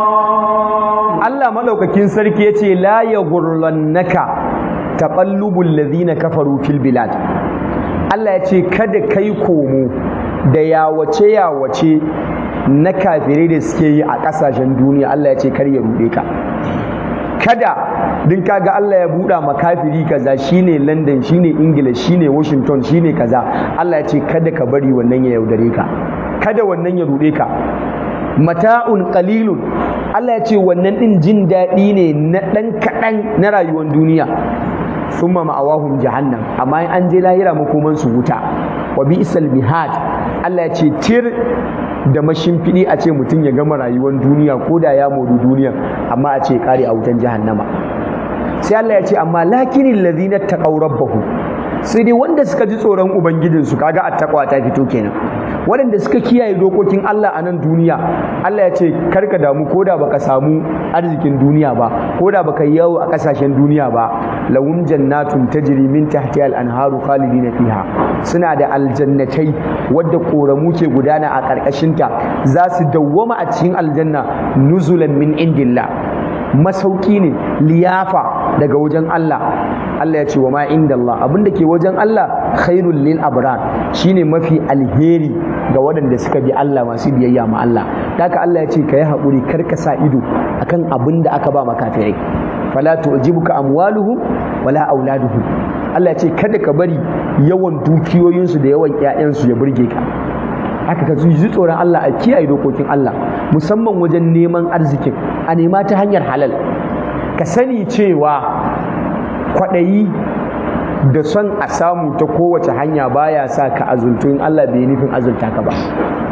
Allah madaukakin sarki yace la yaghurrannaka taqallubul ladhina kafaru fil bilad Allah yace kada kai komo da yawace yawace na kafirai da suke yi a kasashen duniya Allah yace kar ya rude ka kada din kaga Allah ya buɗa ma kafiri kaza shine London shine Ingila shine Washington shine kaza Allah ya ce kada ka bari wannan ya yaudare ka kada wannan ya ruɗe ka mata'un qalilun Allah ya ce wannan din jin daɗi ne na ɗan kaɗan na rayuwar duniya summa ma'awahum jahannam amma in an je lahira makoman su wuta wa bi'sal mihad Allah ya ce tir da mashimfiɗi a ce mutum ya gama rayuwar duniya ko da ya modu duniya amma a ce kare a wutan jahannama sai Allah ya ce amma lakinin lazina taqaw rabbahu sai dai wanda suka ji tsoron ubangijinsu kaga attaqwa ta fito kenan waɗanda suka kiyaye dokokin Allah a nan duniya Allah ya ce karka damu ko da baka samu arzikin duniya ba ko da baka yi yawo a ƙasashen duniya ba lahum jannatun tajri min tahtiha al-anharu khalidina fiha suna da aljannatai wadda koramu ke gudana a ƙarƙashinta za su dawwama a cikin aljanna nuzulan min indillah masauki ne liyafa daga wajen Allah Allah ya ce wa ma inda Allah abinda ke wajen Allah khairul lil abrar shine mafi alheri ga waɗanda suka bi Allah masu biyayya ma Allah haka Allah ya ce ka yi haƙuri kar ka sa ido akan abin da aka ba makafirai fala tu'jibuka amwaluhum wala auladuhum Allah ya ce kada ka bari yawan dukiyoyinsu da yawan ƴaƴansu ya burge ka haka ka ji tsoron Allah a kiyaye dokokin Allah musamman wajen neman arzikin a nema ta hanyar halal ka sani cewa kwaɗayi da son a samu ta kowace hanya baya sa ka azultu in Allah bai nufin azulta ka ba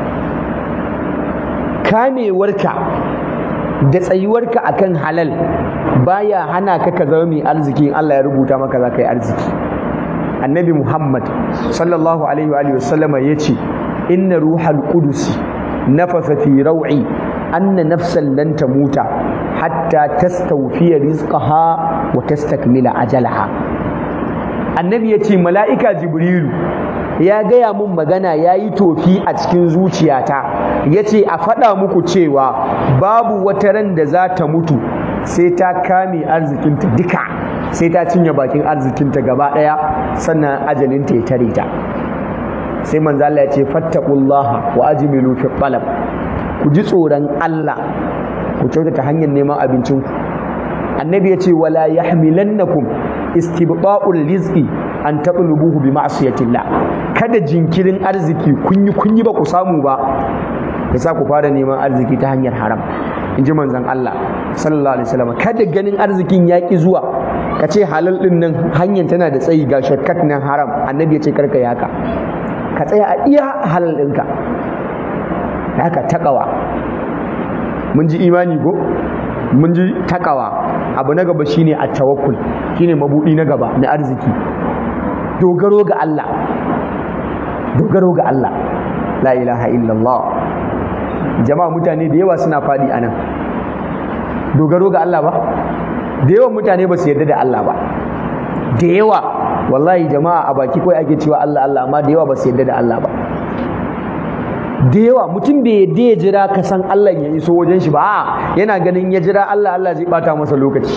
kamewarka da tsayuwarka akan halal baya hana ka ka zama mai arziki in Allah ya rubuta maka za ka yi arziki annabi Muhammad sallallahu alaihi wa sallama ya ce inna ruhal qudusi nafasa fi raw'i anna nafsan lan tamuta hatta tastawfiya rizqaha wa tastakmila ajalaha annabi ya ce mala'ika jibrilu ya gaya mun magana ya yi tofi a cikin zuciyata ya ce a faɗa muku cewa babu wata ran da za ta mutu sai ta kame arzikinta duka sai ta cinye bakin arzikinta gaba ɗaya sannan ajalinta ya tare ta sai manzo Allah ya ce fattaqullaha wa ajmilu fi talab ku ji tsoron Allah ku kyautata hanyar neman abincinku annabi ya ce wala yahmilannakum istibqa'ul rizqi an taqlubuhu bi ma'siyatillah kada jinkirin arziki kunyi kunyi ba ku samu ba yasa ku fara neman arziki ta hanyar haram in ji manzon Allah sallallahu alaihi wasallam kada ganin arzikin yaƙi zuwa ka ce halal din nan hanyar tana da tsayi ga shortcut nan haram annabi ya ce karka yi haka ka tsaya a iya halal ɗinka haka takawa mun ji imani ko mun ji takawa abu na gaba shine a tawakkul shine mabudi na gaba na arziki dogaro ga Allah dogaro ga Allah la ilaha illallah jama'a mutane da yawa suna fadi anan dogaro ga Allah ba da yawan mutane ba su yarda da Allah ba da yawa wallahi jama'a a baki kawai ake cewa Allah Allah amma da yawa ba su yarda da Allah ba da yawa mutum bai yadda ya jira ka san Allah ya iso wajen shi ba a yana ganin ya jira Allah Allah zai bata masa lokaci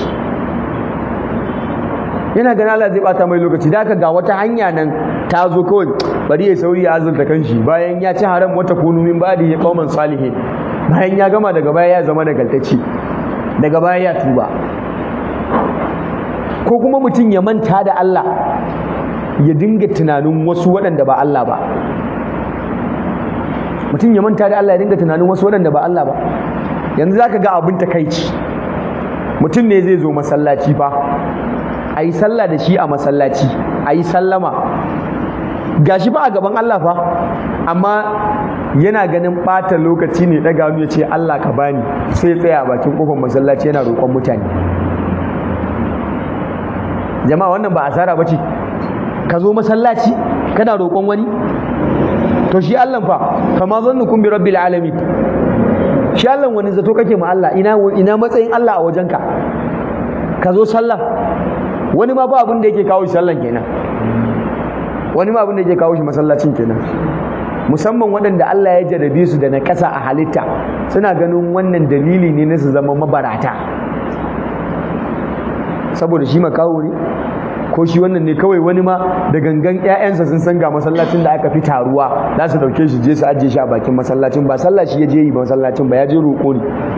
yana ganin Allah zai bata mai lokaci da ga wata hanya nan ta zo kawai bari ya sauri ya azurta kanshi bayan ya ci haram wata kunu min badi ya qauman salihin bayan ya gama daga baya ya zama nagartacci daga baya ya tuba ko kuma mutum ya manta da Allah ya dinga tunanin wasu waɗanda ba Allah ba mutum ya manta da Allah ya dinga tunanin wasu waɗanda ba Allah ba yanzu zaka ga abin takaici mutum ne zai zo masallaci fa a yi sallah da shi a masallaci a yi sallama gashi ba a gaban Allah fa amma yana ganin ɓata lokaci ne ɗaga hannu ya ce Allah ka bani sai ya tsaya a bakin ƙofar masallaci yana roƙon mutane jama'a wannan ba asara ba ce ka zo masallaci kana roƙon wani to shi Allah fa kama zannukum bi rabbil alamin shi Allah wani zato kake ma Allah ina ina matsayin Allah a wajenka ka zo sallah wani ma ba abin da yake kawo shi sallan kenan wani ma abin da yake kawo shi masallacin kenan musamman waɗanda Allah ya jarabe su da na ƙasa a halitta suna ganin wannan dalili ne na su zama mabarata saboda shi makawo ne ko shi wannan ne kawai wani ma da gangan ƴaƴansa sun san ga masallacin da aka fi taruwa za su dauke shi je su ajiye shi a bakin masallacin ba sallah shi ya je yi ba masallacin ba ya je roƙo ne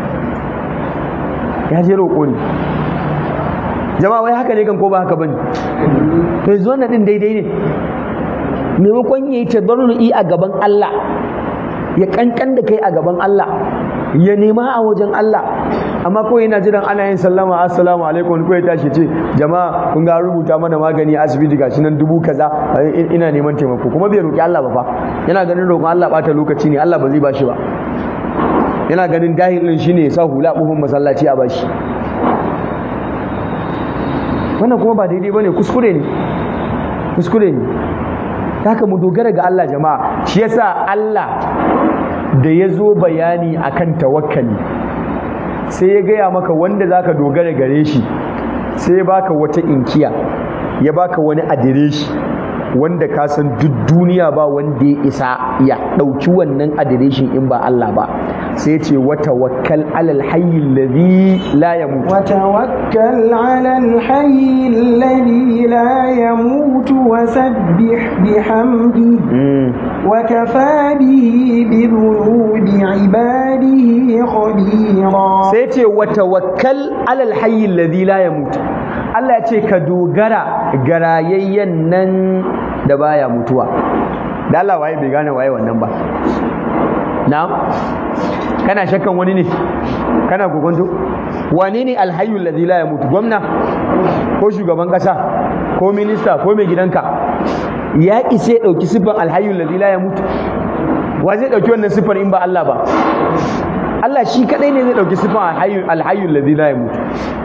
ya je roƙo ne jama'a wai haka ne kan ko ba haka bane to yanzu wannan din daidai ne maimakon ya yi tadarru'i a gaban Allah ya kankan da kai a gaban Allah ya nema a wajen Allah amma ko yana jiran ana yin sallama assalamu alaikum ko ya tashi ce jama'a kun ga rubuta mana magani a asibiti gashi nan dubu kaza ina neman taimako kuma bai roki Allah ba fa yana ganin roƙon Allah bata lokaci ne Allah ba zai bashi ba yana ganin dahilin shine ya sa hula buhun masallaci a bashi wannan kuma ba daidai bane kuskure ne kuskure ne haka mu dogara ga Allah jama'a shi yasa Allah da ya zo bayani akan tawakkali sai ya gaya maka wanda zaka dogara gare shi sai ya baka wata inkiya ya baka wani adireshi wanda ka san duk duniya ba wanda ya isa ya ɗauki wannan adireshin in ba Allah ba sai ce wata wakkal alal hayyi alladhi la yamut وتوكل على الحي الذي لا يموت وسبح بحمده وكفى به بذنوب عباده خبيرا sai ce wata wakkal alal hayyi alladhi la yamut Allah ya ce ka dogara ga rayayyen nan da baya mutuwa da Allah waye bai gane waye wannan ba na'am kana shakkan wani ne kana kokonto wane ne alhayyul ladhi la yamutu gwamna ko shugaban kasa ko minista ko mai gidanka ya ise dauki sifan alhayyul ladhi la yamutu wa zai dauki wannan sifar in ba Allah ba Allah shi kadai ne zai dauki sifan alhayyul alhayyul ladhi la yamutu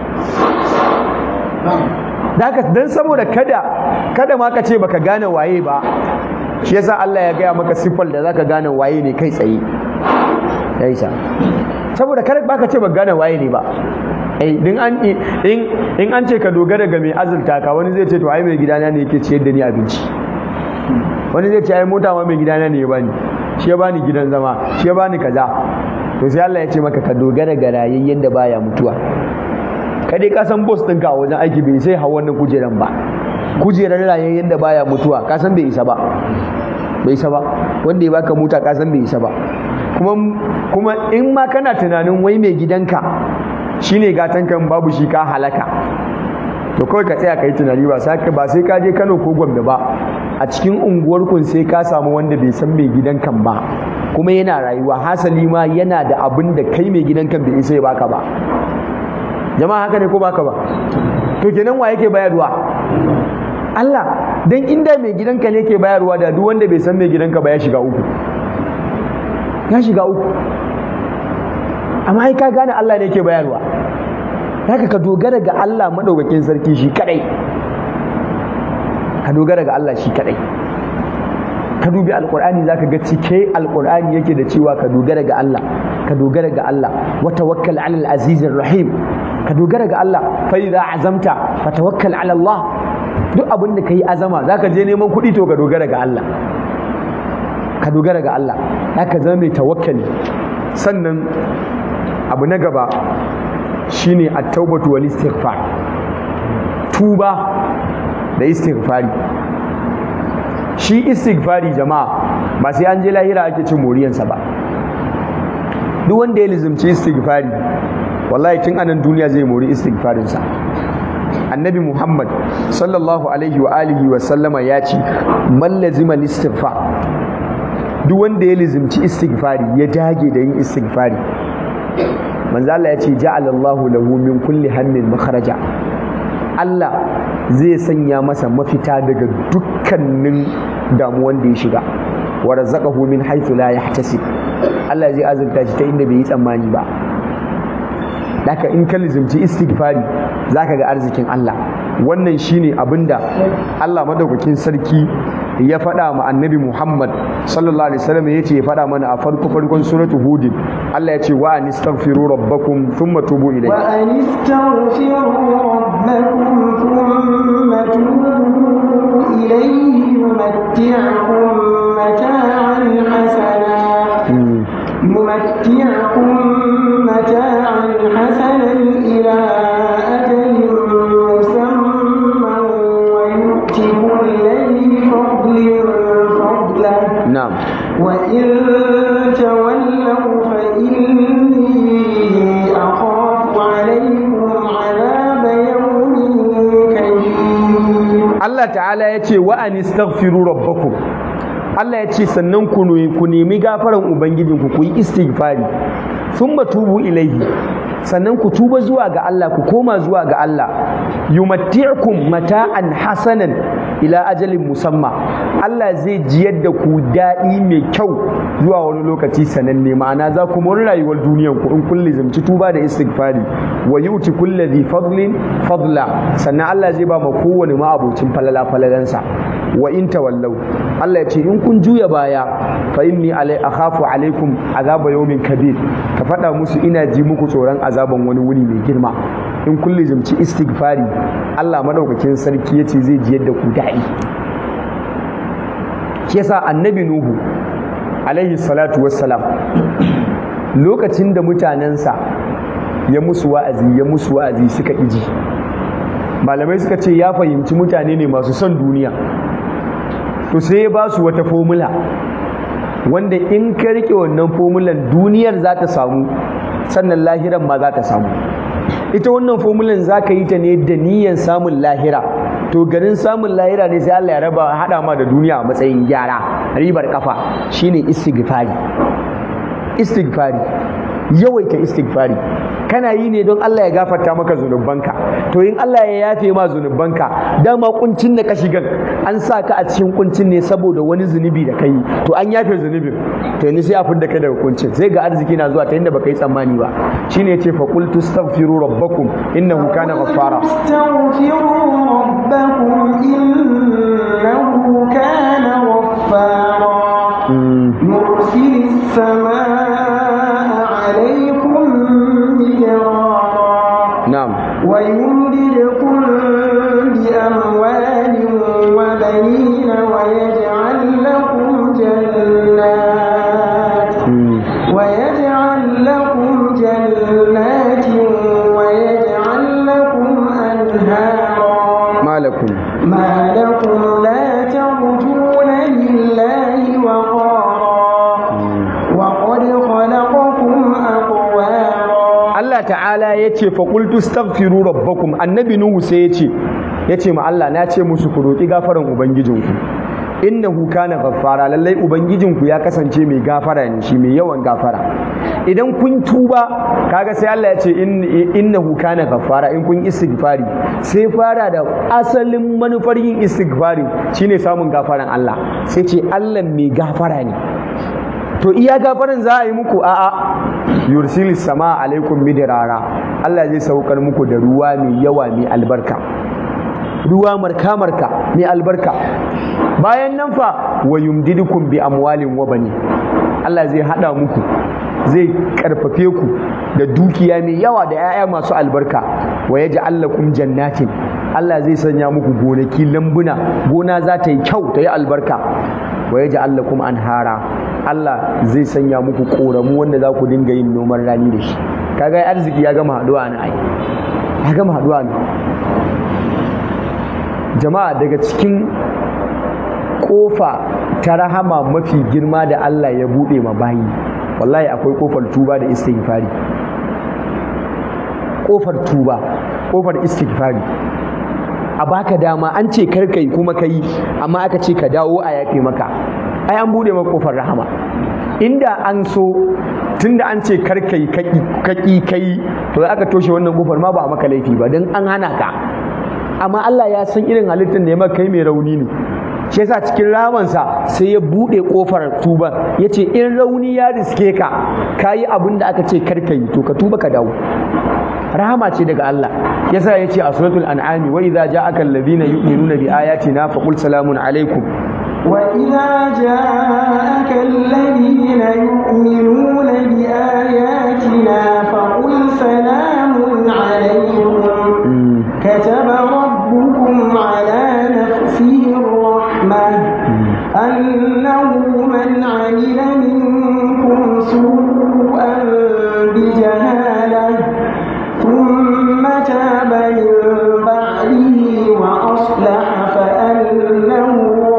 Daka dan saboda kada kada ma ka ce baka gane waye ba shi yasa Allah ya gaya maka siffar da zaka gane waye ne kai tsaye ya isa saboda kada baka ce baka gane waye ne ba eh din an in in an ce ka dogara ga mai azurta ka wani zai ce to ai mai gidana ne yake ciyar da ni abinci wani zai ce ai mota ma mai gidana ne ya bani shi ya bani gidan zama shi ya bani kaza to sai Allah ya ce maka ka dogara ga rayayyen da baya mutuwa ka dai ka san boss ɗinka a wajen aiki bai sai hawa wannan kujeran ba kujerar rayayyen da baya mutuwa ka san bai isa ba bai isa ba wanda ya baka mota ka san bai isa ba kuma kuma in ma kana tunanin wai mai gidanka shine gatan kan babu shi ka halaka to kawai ka tsaya ka yi tunani ba sai ba sai ka je Kano ko Gombe ba a cikin unguwar kun sai ka samu wanda bai san mai gidan kan ba kuma yana rayuwa hasali ma yana da abin da kai mai gidan kan bai isa ya baka ba jama'a haka ne ko baka ba to kenan wa yake bayarwa Allah dan inda mai gidanka ne ke bayarwa da duk wanda bai san mai gidanka ba ya shiga uku ya shiga uku amma ai ka gane Allah ne ke bayarwa haka ka dogara ga Allah madaukakin sarki shi kadai ka dogara ga Allah shi kadai ka dubi alqur'ani zaka ga cike alqur'ani yake da cewa ka dogara ga Allah ka dogara ga Allah wa tawakkal 'alal azizir rahim ka dogara ga Allah fa idza azamta fa tawakkal 'ala Allah duk abin da kai azama zaka je neman kuɗi to ka dogara ga Allah ka dogara ga Allah haka zama mai tawakkali sannan abu na gaba shine at-taubatu wal istighfar tuba da istighfari shi istighfari jama'a ba sai an je lahira ake cin moriyansa ba duk wanda ya lizimci istighfari wallahi tun anan duniya zai mori istighfarinsa annabi muhammad sallallahu alaihi wa alihi wa sallama ya ce man lazima istighfar duk wanda ya lizimci istighfari ya dage da yin istighfari manzo Allah ya ce ja'alallahu lahu min kulli hammin makharaja Allah zai sanya masa mafita daga dukkanin damuwan da ya shiga wa razaqahu min haythu la yahtasib Allah zai azurta shi ta inda bai yi tsammani ba Daka in ka lizimci istighfari zaka ga arzikin Allah wannan shine abinda Allah madaukakin sarki ya faɗa ma annabi Muhammad sallallahu alaihi wasallam yace ya faɗa mana a farko farkon suratu hud Allah ya ce wa anistaghfiru rabbakum thumma tubu ilayhi wa anistaghfiru rabbakum thumma tubu ilayhi yumatti'ukum mata'an hasana يمتعكم متاعا حسنا إلى أجل مسمى ويؤتي كل ذي فضل فضله نعم وإن تولوا فإني أخاف عليكم عذاب يوم كبير Allah ta'ala ya ce wa anistaghfiru rabbakum Allah ya ce sannan ku ku nemi gafaran ubangijinku ku yi istighfari thumma tubu ilaihi sannan ku tuba zuwa ga Allah ku koma zuwa ga Allah yumatti'ukum mata'an hasanan ila ajalin musamma Allah zai jiyar da ku daɗi mai kyau zuwa wani lokaci sananne ma'ana za ku mori rayuwar duniyan ku in kun lizimci tuba da istighfari wa yuti kulli dhi fadlin fadla sannan Allah zai ba ma kowane ma'abocin falala falalansa wa in tawallau Allah ya ce in kun juya baya fa inni alai akhafu alaikum azaba yawmin kabir ka faɗa musu ina ji muku tsoron azaban wani wuri mai girma in kun lizimci istighfari Allah madaukakin sarki ya ce zai ji yadda ku daɗi shi yasa annabi nuhu alaihi salatu wassalam lokacin da mutanensa ya musu wa'azi ya musu wa'azi suka iji malamai suka ce ya fahimci mutane ne masu son duniya to sai ya ba su wata fomula wanda in ka rike wannan fomulan duniyar za ta samu sannan lahiran ma za ta samu ita wannan fomulan za ka yi ta ne da niyyar samun lahira to garin samun lahira ne sai Allah ya raba hada ma da duniya a matsayin gyara ribar kafa shine istighfari istighfari yawaita istighfari kana yi ne don Allah ya gafarta maka zunubanka to in Allah ya yafe ma zunubanka dama kuncin da ka shigan an sa ka a cikin kuncin ne saboda wani zunubi da kai to an yafe zunubin to yanzu sai a fidda kai daga kuncin sai ga arziki na zuwa ta inda baka yi tsammani ba shine yace fa qul tastaghfiru rabbakum innahu kana ghaffara استغفروا ربكم إنه كان غفارا يرسل السماء عليكم مدرارا na'am ويمددكم بأموال وبنين ويجعل Allah ta'ala ya ce faƙultu staghfiru rabbakum annabi nuhu sai ya ce ya ce ma Allah na ce musu ku roƙi gafaran ubangijinku innahu kana ghaffara lallai ubangijinku ya kasance mai gafara ne shi mai yawan gafara idan kun tuba kaga sai Allah ya ce innahu kana ghaffara in kun istighfari sai fara da asalin manufar yin istighfari shine samun gafaran Allah sai ce Allah mai gafara ne to iya gafaran za a yi muku a'a yursil sama alaikum midrara Allah zai saukar muku da ruwa mai yawa mai albarka ruwa marka marka mai albarka bayan nan fa wa yumdidukum bi amwalin wa bani Allah zai hada muku zai karfafe ku da dukiya mai yawa da 'ya'ya masu albarka wa yaj'al lakum jannatin Allah zai sanya muku gonaki lambuna gona za ta yi kyau ta yi albarka wa yaj'al lakum anhara Allah zai sanya muku koramu wanda za ku dinga yin noman rani da shi kaga arziki ya gama haduwa na ai ya gama haduwa ne jama'a daga cikin kofa ta rahama mafi girma da Allah ya bude ma bayi wallahi akwai kofar tuba da istighfari kofar tuba kofar istighfari a baka dama an ce karkai kuma kai amma aka ce ka dawo a yafe maka ai an bude maka kofar rahama inda an so tunda an ce karkai kaki kai to aka toshe wannan kofar ma ba a maka laifi ba don an hana ka amma Allah ya san irin halittar da ya maka kai mai rauni ne shi yasa cikin ramansa sai ya bude kofar tuban yace in rauni ya riske ka kayi abin da aka ce karkai to ka tuba ka dawo rahama ce daga Allah yasa yace a suratul an'ami wa idza ja'aka alladhina yu'minuna bi ayatina faqul salamun alaikum وإذا جاءك الذين يؤمنون بآياتنا فقل سلام عليكم كتب ربكم على نفسه الرحمة أنه من عمل منكم سوءا بجهالة ثم تاب من بعده وأصلح فأنه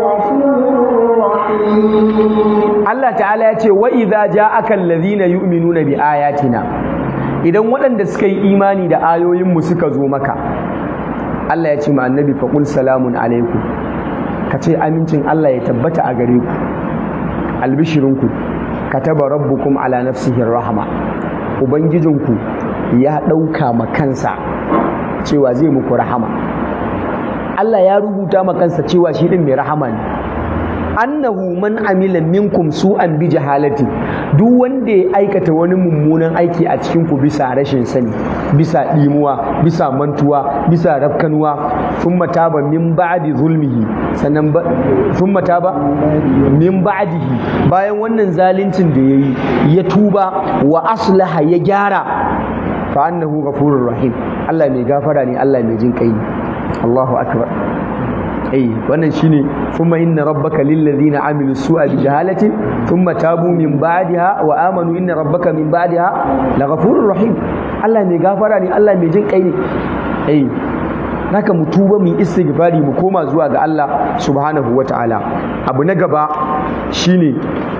Allah ta'ala ya ce wa idza ja'aka alladhina yu'minuna bi ayatina idan waɗanda suka yi imani da ayoyinmu suka zo maka Allah ya ce ma annabi faqul salamun alaikum ka ce amincin Allah ya tabbata a gare ku albishirinku kataba rabbukum ala nafsihi rahma ubangijinku ya ɗauka ma kansa cewa zai muku rahama Allah ya rubuta ma kansa cewa shi ɗin mai rahama ne annahu man amila minkum su'an bi jahalati duk wanda ya aikata wani mummunan aiki a cikin ku bisa rashin sani bisa dimuwa bisa mantuwa bisa rafkanuwa thumma taba min ba'di zulmihi sannan thumma taba min ba'dihi bayan wannan zaluncin da yayi ya tuba wa aslaha ya gyara fa annahu ghafurur rahim Allah mai gafara ne Allah mai jin kai ne Allahu akbar ai wannan shine thumma inna rabbaka lil ladina amilu su'a bi jahalatin thumma tabu min ba'daha wa amanu inna rabbaka min ba'daha laghafurur rahim Allah mai gafara ne Allah mai jin kai ne ai naka mu tuba mu istighfari mu koma zuwa ga Allah subhanahu wataala abu na gaba shine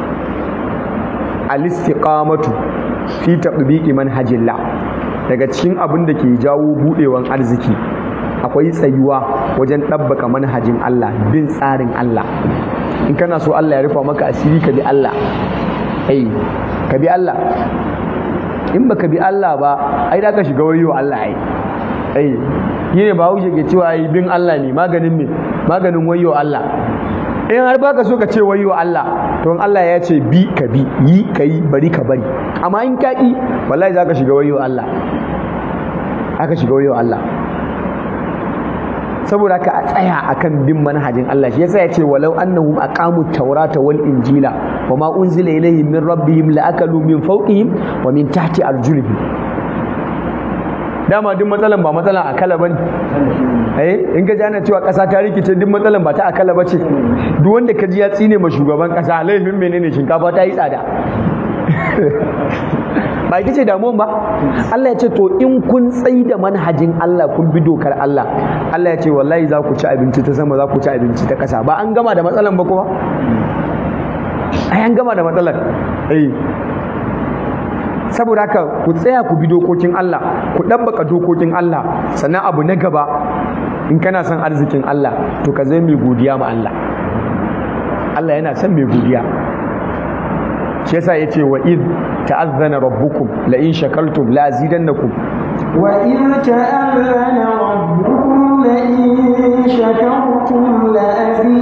al-istiqamatu fi tatbiqi manhajillah daga cikin abin da ke jawo budewan arziki akwai tsayuwa wajen ɗabbaka manhajin Allah bin tsarin Allah in kana so Allah ya rufa maka asiri ka bi Allah ai ka bi Allah in baka bi Allah ba ai da ka shiga wayo Allah ai ai yi ne ba haushe ke cewa ai bin Allah ne maganin me maganin wayo Allah in har baka so ka ce wayo Allah to in Allah ya ce bi ka bi yi ka yi bari ka bari amma in ka ki wallahi za ka shiga wayo Allah aka shiga wayo Allah saboda haka a tsaya akan bin manhajin Allah shi yasa ya ce walau annahum aqamu tawrata wal injila wa ma unzila ilayhim min rabbihim la akalu min fawqihim wa min tahti arjulihim dama duk matsalan ba matsalan akala bane eh in ka ji ana cewa kasa ta rikice duk matsalan ba ta akala bace duk wanda ka ji ya tsine ma shugaban kasa laifin menene shinkafa ta yi tsada ba ita ce damuwan ba Allah ya ce to in kun tsayi da manhajin Allah kun bi dokar Allah Allah ya ce wallahi za ku ci abinci ta sama za ku ci abinci ta ƙasa ba an gama da matsalan ba kuma ai an gama da matsalar eh saboda haka ku tsaya ku bi dokokin Allah ku ɗabbaka dokokin Allah sannan abu na gaba in kana son arzikin Allah to ka zai mai godiya ma Allah Allah yana son mai godiya shi yasa yace wa id ta'azzana rabbukum la in shakartum la azidannakum wa in ta'azzana rabbukum la in shakartum la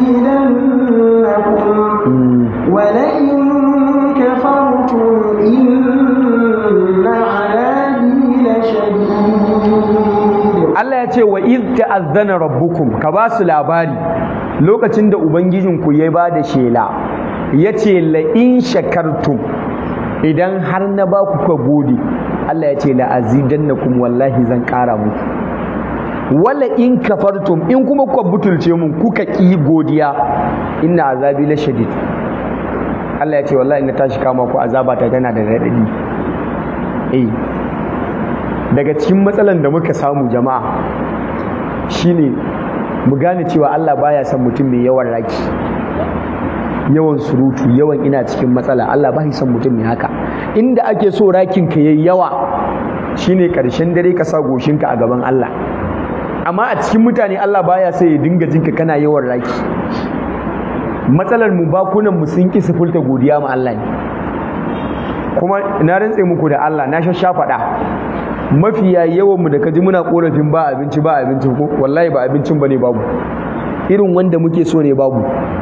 azidannakum wa la in kafartum inna 'adabi lashadid Allah ya ce wa id ta'azzana rabbukum ka ba su labari lokacin da ubangijinku ya ba da shela ya ce la'in shakartum idan har na ba ku ka gode Allah ya ce la'azidan na kuma wallahi zan ƙara muku wala in kafartum in kuma kuka butulce mun kuka ƙi godiya inna azabi la shadid Allah ya ce wallahi na tashi kama ku azaba ta tana da raɗaɗi eh daga cikin matsalan da muka samu jama'a shine mu gane cewa Allah baya son mutum mai yawan raki yawan surutu yawan ina cikin matsala Allah ba son mutum mai haka inda ake so rakin ka yayi yawa shine karshen dare ka sa goshinka a gaban Allah amma a cikin mutane Allah baya sai ya dinga jinka kana yawan raki matsalar mu bakunan mu sun ki sifulta godiya ma Allah ne kuma na rantse muku da Allah na shasha faɗa mafiya yawan mu da kaji muna korafin ba abinci ba abincin ko wallahi ba abincin bane babu irin wanda muke so ne babu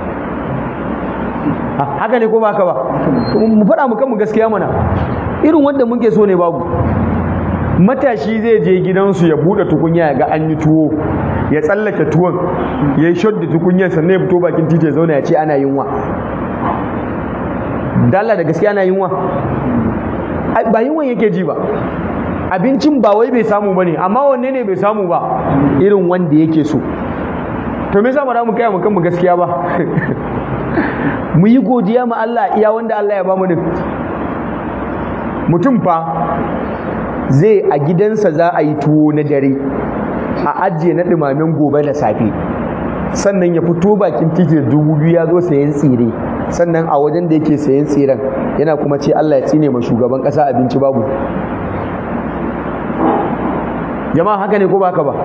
haka ne ko ba haka ba mu faɗa mu kanmu gaskiya mana irin wanda muke so ne babu matashi zai je gidansu ya buɗe tukunya ya ga an yi tuwo ya tsallake tuwon ya yi shot da tukunyar sannan ya fito bakin titi ya zauna ya ce ana yunwa dalla da gaskiya ana yunwa ba yunwan yake ji ba abincin ba wai bai samu ba ne amma wanne ne bai samu ba irin wanda yake so to me yasa ba mu kai mu kanmu gaskiya ba mu yi godiya ma Allah iya wanda Allah ya ba mu din mutum fa zai a gidansa za a yi tuwo na dare a ajiye na ɗumamen gobe da safe sannan ya fito bakin titi da dubu biyu ya zo sayan tsire sannan a wajen da yake sayan tsiren yana kuma ce Allah ya tsine ma shugaban ƙasa abinci babu jama'a haka ne ko ba haka ba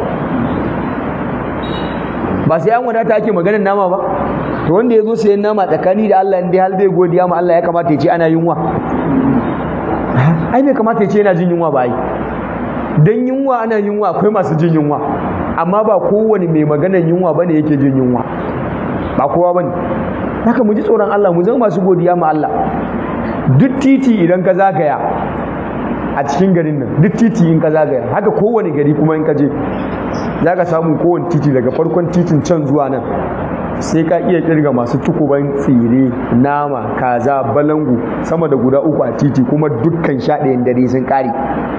ba sai an wadata ake maganar nama ba to wanda ya zo sayan nama tsakani da Allah inda hal bai godiya ma Allah ya kamata ya ce ana yunwa ai bai kamata ya ce yana jin yunwa ba ai dan yunwa ana yunwa akwai masu jin yunwa amma ba kowane mai maganar yunwa bane yake jin yunwa ba kowa bane haka mu ji tsoron Allah mu zama masu godiya ma Allah duk titi idan ka zagaya a cikin garin nan duk titi in ka zagaya haka kowane gari kuma in ka je za ka samu kowane titi daga farkon titin can zuwa nan sai ka iya kirga masu tukuban tsire nama kaza balangu sama da guda uku a titi kuma dukkan sha ɗayan dare sun ƙare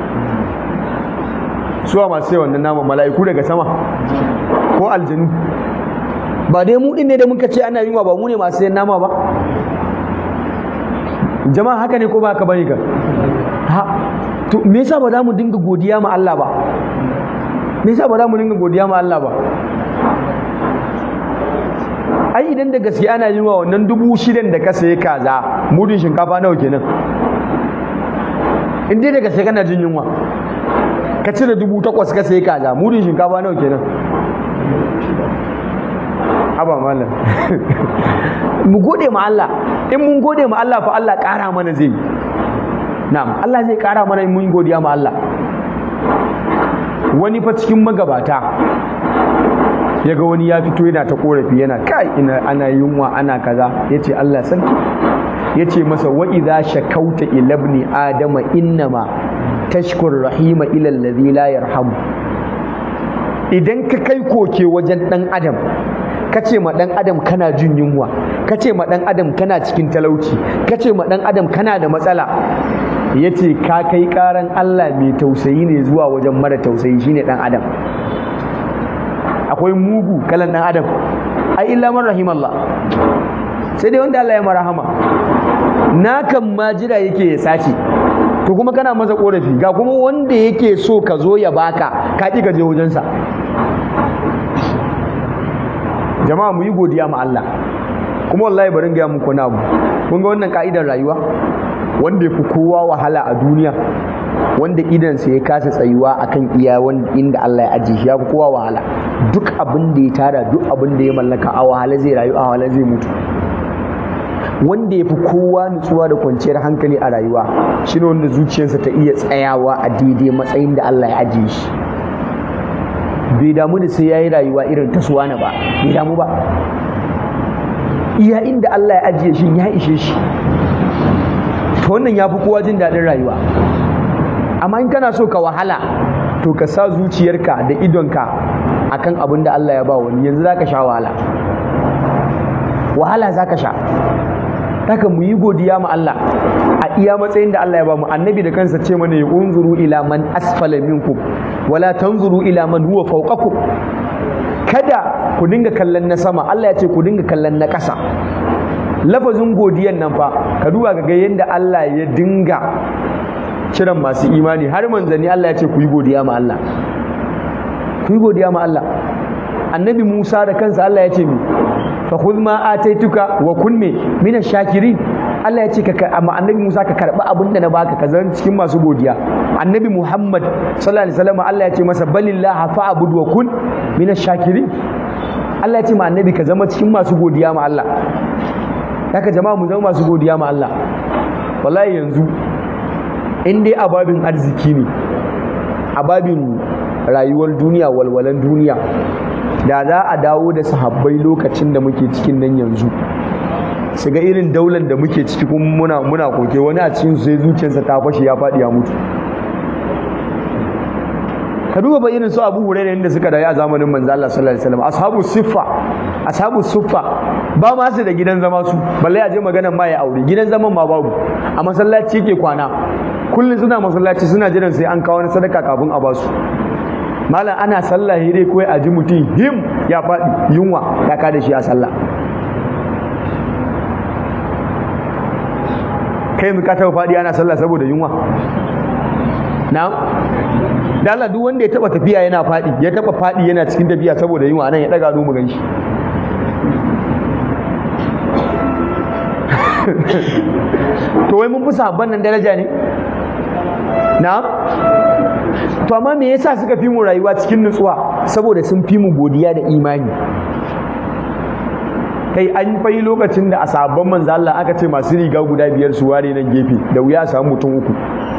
suwa masu sai wannan nama mala'iku daga sama ko aljanu ba dai mu ɗin ne da muka ce ana yunwa ba mu ne masu sayan nama ba jama'a haka ne ko ba haka bane ka ha to me yasa ba za mu dinga godiya ma Allah ba me yasa ba za mu dinga godiya ma Allah ba ai idan da gaske ana yin wa wannan dubu shidan da ka sayi kaza mudun shinkafa nawa kenan in dai da gaske kana jin yunwa ka cire dubu takwas ka sayi kaza mudun shinkafa nawa kenan haba malam mu gode ma Allah in mun gode ma Allah fa Allah ƙara mana zai na'am Allah zai ƙara mana in mun godiya ma Allah wani fa cikin magabata ya ga wani ya fito yana ta korafi yana kai ina ana yunwa ana kaza ya ce Allah sarki ya ce masa wa idza shakauta ila ibni adama innama tashkur rahima ila alladhi la yarhamu idan ka kai koke wajen dan adam ka ce ma dan adam kana jin yunwa ka ce ma dan adam kana cikin talauci ka ce ma dan adam kana da matsala ya ce ka kai karan Allah mai tausayi ne zuwa wajen mara tausayi shine dan adam akwai mugu kalan dan adam ai illa man rahimallah sai dai wanda Allah ya marahama na kan ma jira yake ya sace to kuma kana masa korafi ga kuma wanda yake so ka zo ya baka ka ki ka je wajensa jama'a mu yi godiya ma Allah kuma wallahi bari ga muku na abu kun ga wannan ka'idar rayuwa wanda ya fi kowa wahala a duniya wanda idansa ya kasa tsayuwa akan iya inda Allah ya ajiye shi ya fi kowa wahala duk abin da ya tara duk abin da ya mallaka a wahala zai rayu a wahala zai mutu wanda ya fi kowa nutsuwa da kwanciyar hankali a rayuwa shine wanda zuciyarsa ta iya tsayawa a daidai matsayin da Allah ya ajiye shi bai damu da sai ya yi rayuwa irin ta suwana ba bai damu ba iya inda Allah ya ajiye shi ya ishe shi to wannan ya fi kowa jin daɗin rayuwa amma in kana so ka wahala to ka sa zuciyarka da idonka akan abin da Allah ya ba wani yanzu za ka sha wahala wahala za ka sha haka mu yi godiya ma Allah a iya matsayin da Allah ya ba mu annabi da kansa ce mana ya unzuru ila man asfala minkum wala tanzuru ila man huwa fawqakum kada ku dinga kallon na sama Allah ya ce ku dinga kallon na ƙasa lafazin godiyan nan fa ka duba ga yadda Allah ya dinga kiran masu imani har manzanni Allah ya ce ku yi godiya ma Allah ku yi godiya ma Allah annabi Musa da kansa Allah ya ce mi fa khudh ma ataituka wa kun me min shakirin Allah ya ce ka amma annabi Musa ka karba abin da na baka ka zan cikin masu godiya annabi Muhammad sallallahu alaihi wasallam Allah ya ce masa balillah fa'bud wa kun min shakirin Allah ya ce ma annabi ka zama cikin masu godiya ma Allah haka jama'a mu zama masu godiya ma Allah wallahi yanzu in dai ababin arziki ne ababin rayuwar duniya walwalan duniya da za a dawo da sahabbai lokacin da muke cikin nan yanzu su ga irin daular da muke ciki kuma muna muna koke wani a cikin sai zuciyarsa ta fashe ya faɗi ya mutu ka duba ba irin su Abu Hurairah inda suka rayu a zamanin manzo Allah sallallahu alaihi wasallam ashabu siffa ashabu siffa ba ma su da gidan zama su balle a je maganar ma ya aure gidan zaman ma babu a masallaci yake kwana kullum suna masallaci suna jiran sai an kawo wani sadaka kafin a basu malam ana sallah dai kawai a ji mutum him ya faɗi yunwa ya kada shi a sallah kai yanzu ka taɓa faɗi ana sallah saboda yunwa na da Allah duk wanda ya taɓa tafiya yana faɗi ya taɓa faɗi yana cikin tafiya saboda yunwa nan ya ɗaga mu gan shi to wai mun fi sabon nan daraja ne na to amma me yasa suka fi mu rayuwa cikin nutsuwa saboda sun fi mu godiya da imani kai an fai lokacin da a sabon manzo Allah aka ce masu riga guda biyar su ware nan gefe da wuya a samu mutum uku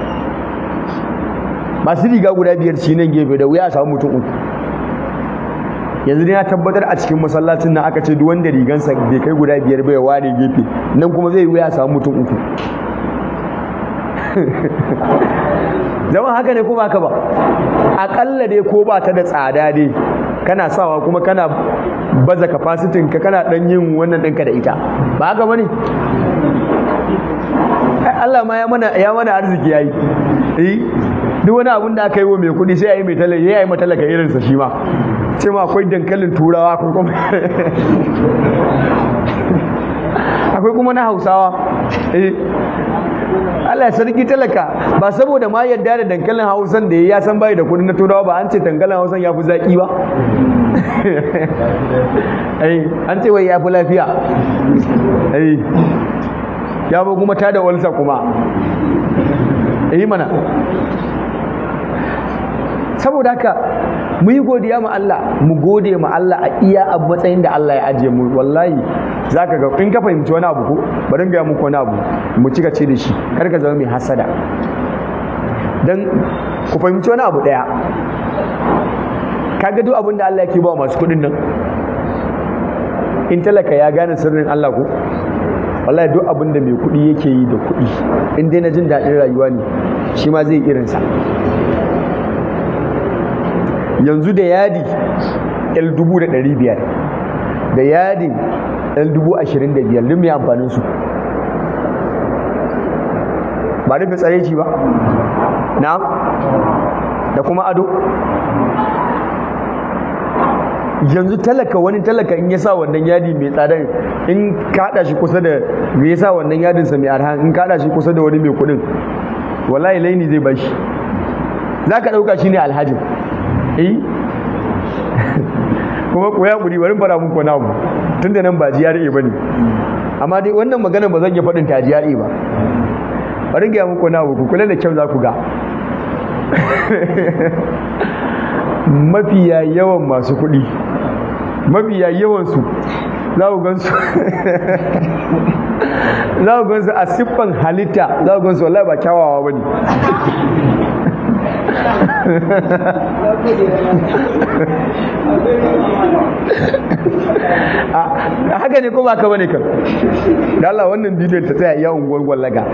masu riga guda biyar shi nan gefe da wuya a samu mutum uku yanzu ne ya tabbatar a cikin masallacin nan aka ce duk wanda rigansa bai kai guda biyar bai ware gefe nan kuma zai wuya a samu mutum uku zama haka ne ko ba ka ba aƙalla dai ko ba ta da tsada dai kana sawa kuma kana baza kafasitin ka kana dan yin wannan ɗinka da ita ba haka bane Allah ma ya mana ya mana arziki yayi eh duk wani abun da aka yi wa mai kuɗi sai ya yi mai talaka ya yi matalaka irinsa shi ma ce ma akwai dankalin turawa ko kuma akwai kuma na hausawa eh Allah ya sarki talaka ba saboda ma yadda da dankalin hausan da ya san bai da kudin na turawa ba an ce dankalin hausan ya fi zaki ba ai an ce wai ya fi lafiya ai ya ba kuma ta da walsa kuma yi mana saboda haka mu yi godiya ma Allah mu gode ma Allah a iya a matsayin da Allah ya ajiye mu wallahi zaka ga in ka fahimci wani abu ko bari ga muku wani abu mu cika ce da shi kar ka zama mai hasada dan ku fahimci wani abu daya kaga duk abin da Allah yake ba masu kuɗin nan in talaka ya gane sirrin Allah ko wallahi duk abin da mai kuɗi yake yi da kuɗi in dai na jin daɗin rayuwa ne shi ma zai irinsa yanzu da yadi el dubu da ɗari biyar da yadin el dubu ashirin da biyar duk mai amfanin su ba rufe tsareci ba na da kuma ado yanzu talaka wani talaka in ya sa wannan yadi mai tsada in kaɗa shi kusa da me ya sa wannan yadinsa mai arha in kaɗa shi kusa da wani mai kuɗin wallahi laini zai bashi za ka ɗauka shi ne alhajin eh kuma ku ya guri bari fara muku na abu tunda nan ba GRA bane amma dai wannan magana ba zan iya faɗin ta GRA ba bari ga muku na ku kula da kyau za ku ga mafiya yawan masu kuɗi mafiya yawan su za ku gansu za ku gansu a siffan halitta za ku gansu wallahi ba kyawawa ba ne a haka ne ko ba ka bane kan da Allah wannan bidiyon ta tsaya iya unguwar gwallaga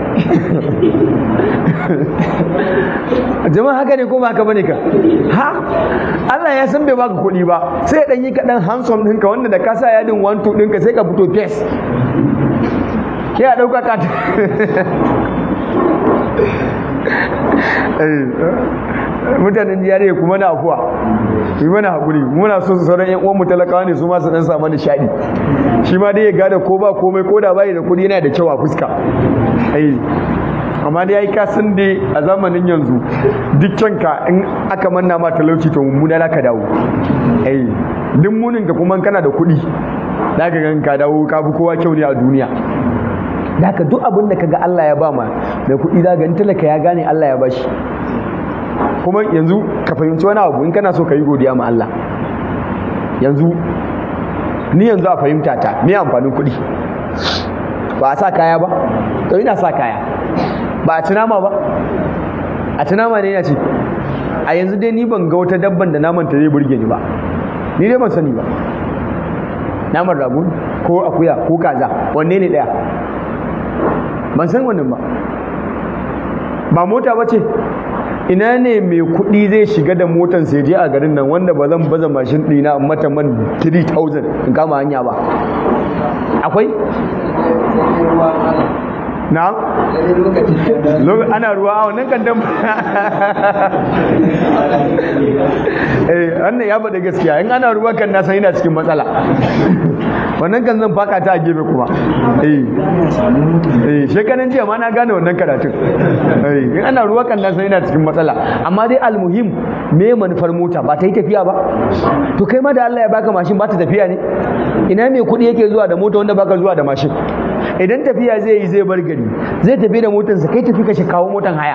jama'a haka ne ko ba ka bane kan ha Allah ya san bai baka kuɗi ba sai dan yi kaɗan handsome ɗinka wanda da ka sa yadin one two ɗinka sai ka fito fes ya ɗauka ka mutanen jiyar kuma na afuwa yi mana haƙuri muna so su sauran yan uwanmu talakawa ne su ma su dan samu nishaɗi shi ma dai ya gada ko ba komai ko da bai da kuɗi yana da kyau a fuska amma dai yayi kasan dai a zamanin yanzu dukkanka in aka manna ma talauci to mummuna za ka dawo ai duk munin ka kuma kana da kuɗi za ka gan ka dawo ka fi kowa kyau ne a duniya Daka duk abin da kaga Allah ya ba ma mai kuɗi za ga in talaka ya gane Allah ya bashi kuma yanzu ka fahimci wani abu in kana so ka yi godiya ma Allah yanzu ni yanzu a fahimta ta me amfanin kuɗi ba a sa kaya ba to ina sa kaya ba a ci nama ba a ci nama ne ina ce a yanzu dai ni ban ga wata dabban da naman ta zai burge ni ba ni dai ban sani ba naman rago ko akuya ko kaza wanne ne daya ban san wannan ba ba mota ba ce ina ne mai kuɗi zai shiga da motan sai je a garin nan wanda ba zan baza mashin ɗina mata man 3000 in kama hanya ba akwai na ana ruwa a wannan kan eh wannan ya bada gaskiya in ana ruwa kan na san ina cikin matsala wannan kan zan faka ta a gefe kuma eh eh shekaran jiya ma na gane wannan karatun eh in ana ruwa kan na san ina cikin matsala amma dai almuhim me manufar mota ba ta yi tafiya ba to kai ma da Allah ya baka mashin ba ta tafiya ne ina mai kuɗi yake zuwa da mota wanda baka zuwa da mashin idan tafiya zai yi zai bar gari zai tafi da motarsa kai tafi ka kawo motan haya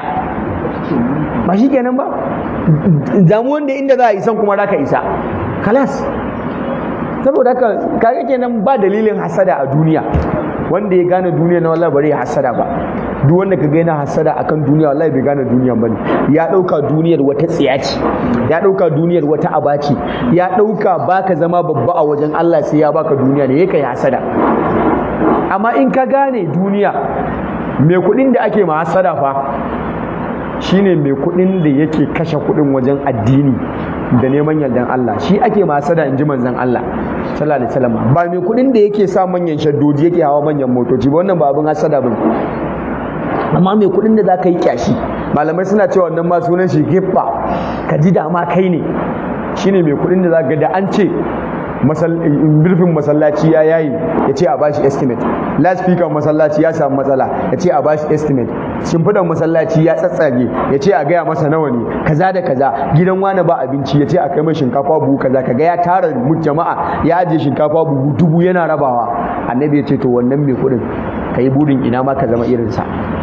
ba shi kenan ba damu wanda inda za a isan kuma za ka isa kalas saboda haka kaga kenan ba dalilin hasada a duniya wanda ya gane duniya na wallahi bare ya hasada ba duk wanda ka yana hasada akan duniya wallahi bai gane duniya bane ya dauka duniyar wata tsiya ce ya dauka duniyar wata aba ce ya dauka baka zama babba a wajen Allah sai ya baka duniya ne yake hasada amma in ka gane duniya mai kudin da ake ma hasada fa shine mai kudin da yake kashe kudin wajen addini da neman yardan Allah shi ake ma hasada in ji manzon Allah sallallahu alaihi wasallam ba mai kudin da yake sa manyan shaddoji yake hawa manyan motoci ba wannan ba abin hasada bane amma mai kudin da za ka yi kyashi malamai suna cewa wannan ma sunan shi giffa ka ji dama kai ne shine mai kudin da za ka da an ce birfin masallaci ya yayi ya ce a bashi estimate last speaker masallaci ya samu matsala ya ce a bashi estimate shimfidan masallaci ya tsatsage ya ce a gaya masa nawa ne kaza da kaza gidan wani ba abinci ya ce a kai mai shinkafa buhu kaza kaga ya tara jama'a ya ajiye shinkafa buhu dubu yana rabawa annabi ya ce to wannan mai kuɗin ka yi burin ina ma ka zama irinsa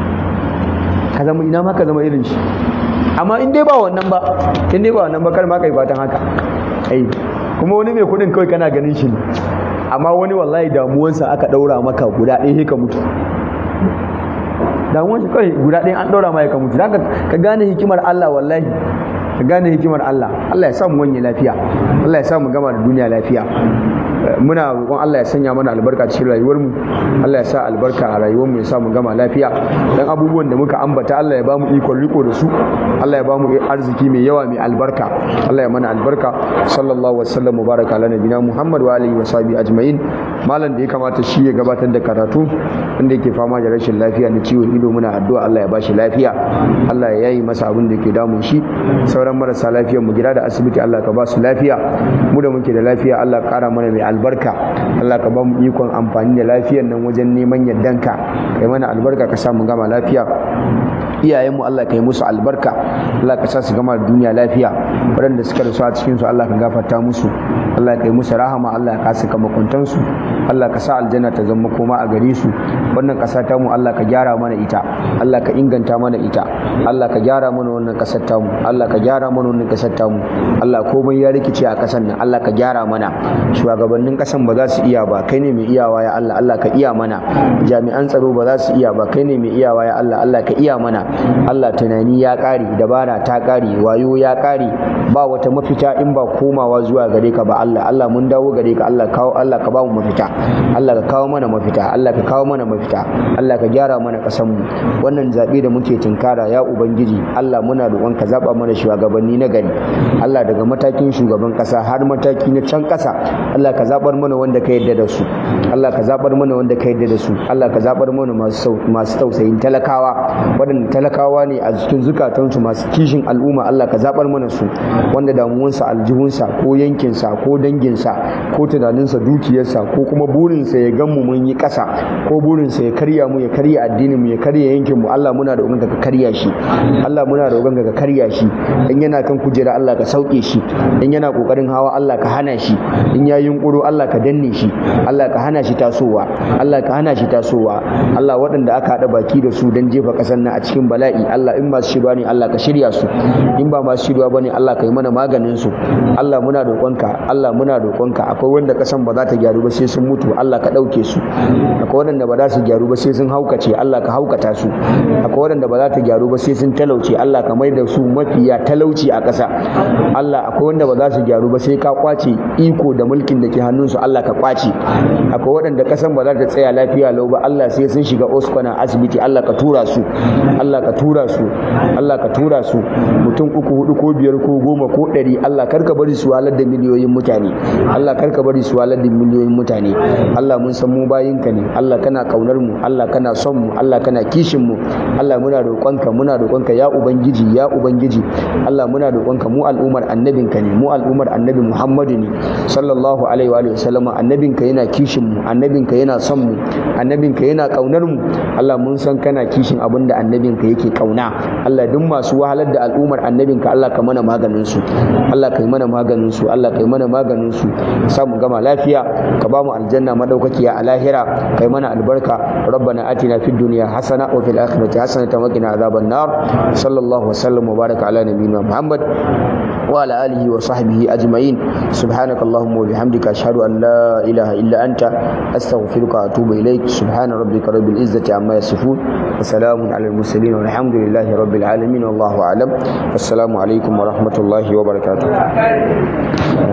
ka zama ina ma ka zama irin shi amma in dai ba wannan ba in dai ba wannan ba kar ma kai fatan haka ai kuma wani mai kudin kawai kana ganin shi ne amma wani wallahi damuwansa aka daura maka guda ɗaya sai ka mutu damuwan shi kawai guda ɗaya an daura maka ka mutu zaka ka gane hikimar Allah wallahi ka gane hikimar Allah Allah ya samu wanye lafiya Allah ya samu gama da duniya lafiya muna roƙon Allah ya sanya mana albarka cikin rayuwar mu Allah ya sa albarka a rayuwar mu ya sa mu gama lafiya dan abubuwan da muka ambata Allah ya ba mu ikon riko da su Allah ya ba mu arziki mai yawa mai albarka Allah ya mana albarka sallallahu wa sallam mubaraka ala nabina Muhammad wa alihi wa sahbihi ajma'in malam da ya kamata shi ya gabatar da karatu inda yake fama da rashin lafiya na ciwon ido muna addu'a Allah ya ba shi lafiya Allah ya yayi masa abin da ke damun shi sauran marasa lafiyar mu gida da asibiti Allah ka ba su lafiya mu da muke da lafiya Allah kara mana mai albarka Allah ka ba mu ikon amfani da lafiyar nan wajen neman yardanka kai mana albarka ka sa mu gama lafiya iyayenmu Allah ka yi musu albarka Allah ka sa su gama da duniya lafiya waɗanda suka rasu a cikin su Allah ka gafarta musu Allah ka yi musu rahama Allah ka saka makuntan su Allah ka sa aljanna ta zama koma a gare su wannan ƙasa ta mu Allah ka gyara mana ita Allah ka inganta mana ita Allah ka gyara mana wannan ƙasar ta mu Allah ka gyara mana wannan ƙasar ta mu Allah komai ya rikice a ƙasar nan Allah ka gyara mana shugabannin ƙasan ba za su iya ba kai ne mai iyawa ya Allah Allah ka iya mana jami'an tsaro ba za su iya ba kai ne mai iyawa ya Allah Allah ka iya mana Allah tunani ya ƙare dabara ta ƙare wayo ya ƙare ba wata mafita in ba komawa zuwa gare ka ba Allah Allah mun dawo gare ka Allah kawo Allah ka ba mu mafita Allah ka kawo mana mafita Allah ka kawo mana mafita Allah ka gyara mana ƙasar mu wannan zabe da muke tinkara ya ubangiji Allah muna roƙon ka zaba mana shugabanni na gari Allah daga matakin shugaban ƙasa har mataki na can ƙasa Allah ka zabar mana wanda ka yarda da su Allah ka zabar mana wanda ka yarda da su Allah ka zabar mana masu masu tausayin talakawa waɗanda talakawa ne a cikin zukatansu masu kishin al'umma Allah ka zabar mana su wanda damuwansa aljihunsa ko yankinsa ko danginsa ko tunaninsa dukiyarsa ko kuma burinsa ya gan mu mun yi ƙasa ko burinsa ya karya mu ya karya addinin mu ya karya yankin mu Allah muna da ka karya shi Allah muna da ka karya shi in yana kan kujera Allah ka sauke shi in yana kokarin hawa Allah ka hana shi in ya yunkuro Allah ka danne shi Allah ka hana shi tasowa Allah ka hana shi tasowa Allah waɗanda aka haɗa baki da su don jefa ƙasar nan a cikin bala'i Allah in masu shirya ne Allah ka shirya su in ba masu shirya bane Allah ka yi mana maganin su Allah muna roƙonka Allah muna roƙonka akwai wanda ƙasan ba za ta gyaru ba sai sun mutu Allah ka ɗauke su akwai waɗanda ba za su gyaru ba sai sun haukace Allah ka haukata su akwai waɗanda ba za ta gyaru ba sai sun talauce Allah ka mai da su mafiya talauci a ƙasa Allah akwai wanda ba za su gyaru ba sai ka kwace iko da mulkin da ke hannunsu Allah ka kwace akwai waɗanda ƙasan ba za ta tsaya lafiya lau ba Allah sai sun shiga oskwana asibiti Allah ka tura su Allah ka tura su Allah ka tura su mutum uku hudu ko biyar ko goma ko ɗari Allah karka bari su walar da miliyoyin mutane Allah karka bari su walar da miliyoyin mutane Allah mun san mu bayinka ne Allah kana kaunar mu Allah kana son mu Allah kana kishin mu Allah muna roƙonka muna roƙonka ya ubangiji ya ubangiji Allah muna roƙonka mu al'ummar annabinka ne mu al'ummar annabi Muhammadu ne sallallahu alaihi wa alihi wasallama annabinka yana kishin mu annabinka yana son mu annabinka yana kaunar mu Allah mun san kana kishin abin da annabinka yake kauna Allah duk masu wahalar da al'ummar annabinka Allah ka mana maganin su Allah ka yi mana maganin su Allah ka yi mana maganin su sa mu gama lafiya ka ba mu aljanna madaukakiya a lahira kai mana albarka rabbana atina fid dunya hasana wa fil akhirati hasanatan wa qina adhaban nar sallallahu wa sallam wa baraka ala nabiyyina muhammad wa ala alihi wa sahbihi ajma'in subhanakallahumma wa bihamdika ashhadu an la ilaha illa anta astaghfiruka wa atubu ilaik subhana rabbika rabbil izzati amma yasifun wa salamun ala al mursalin walhamdulillahi rabbil alamin wallahu a'lam assalamu alaikum wa rahmatullahi wa barakatuh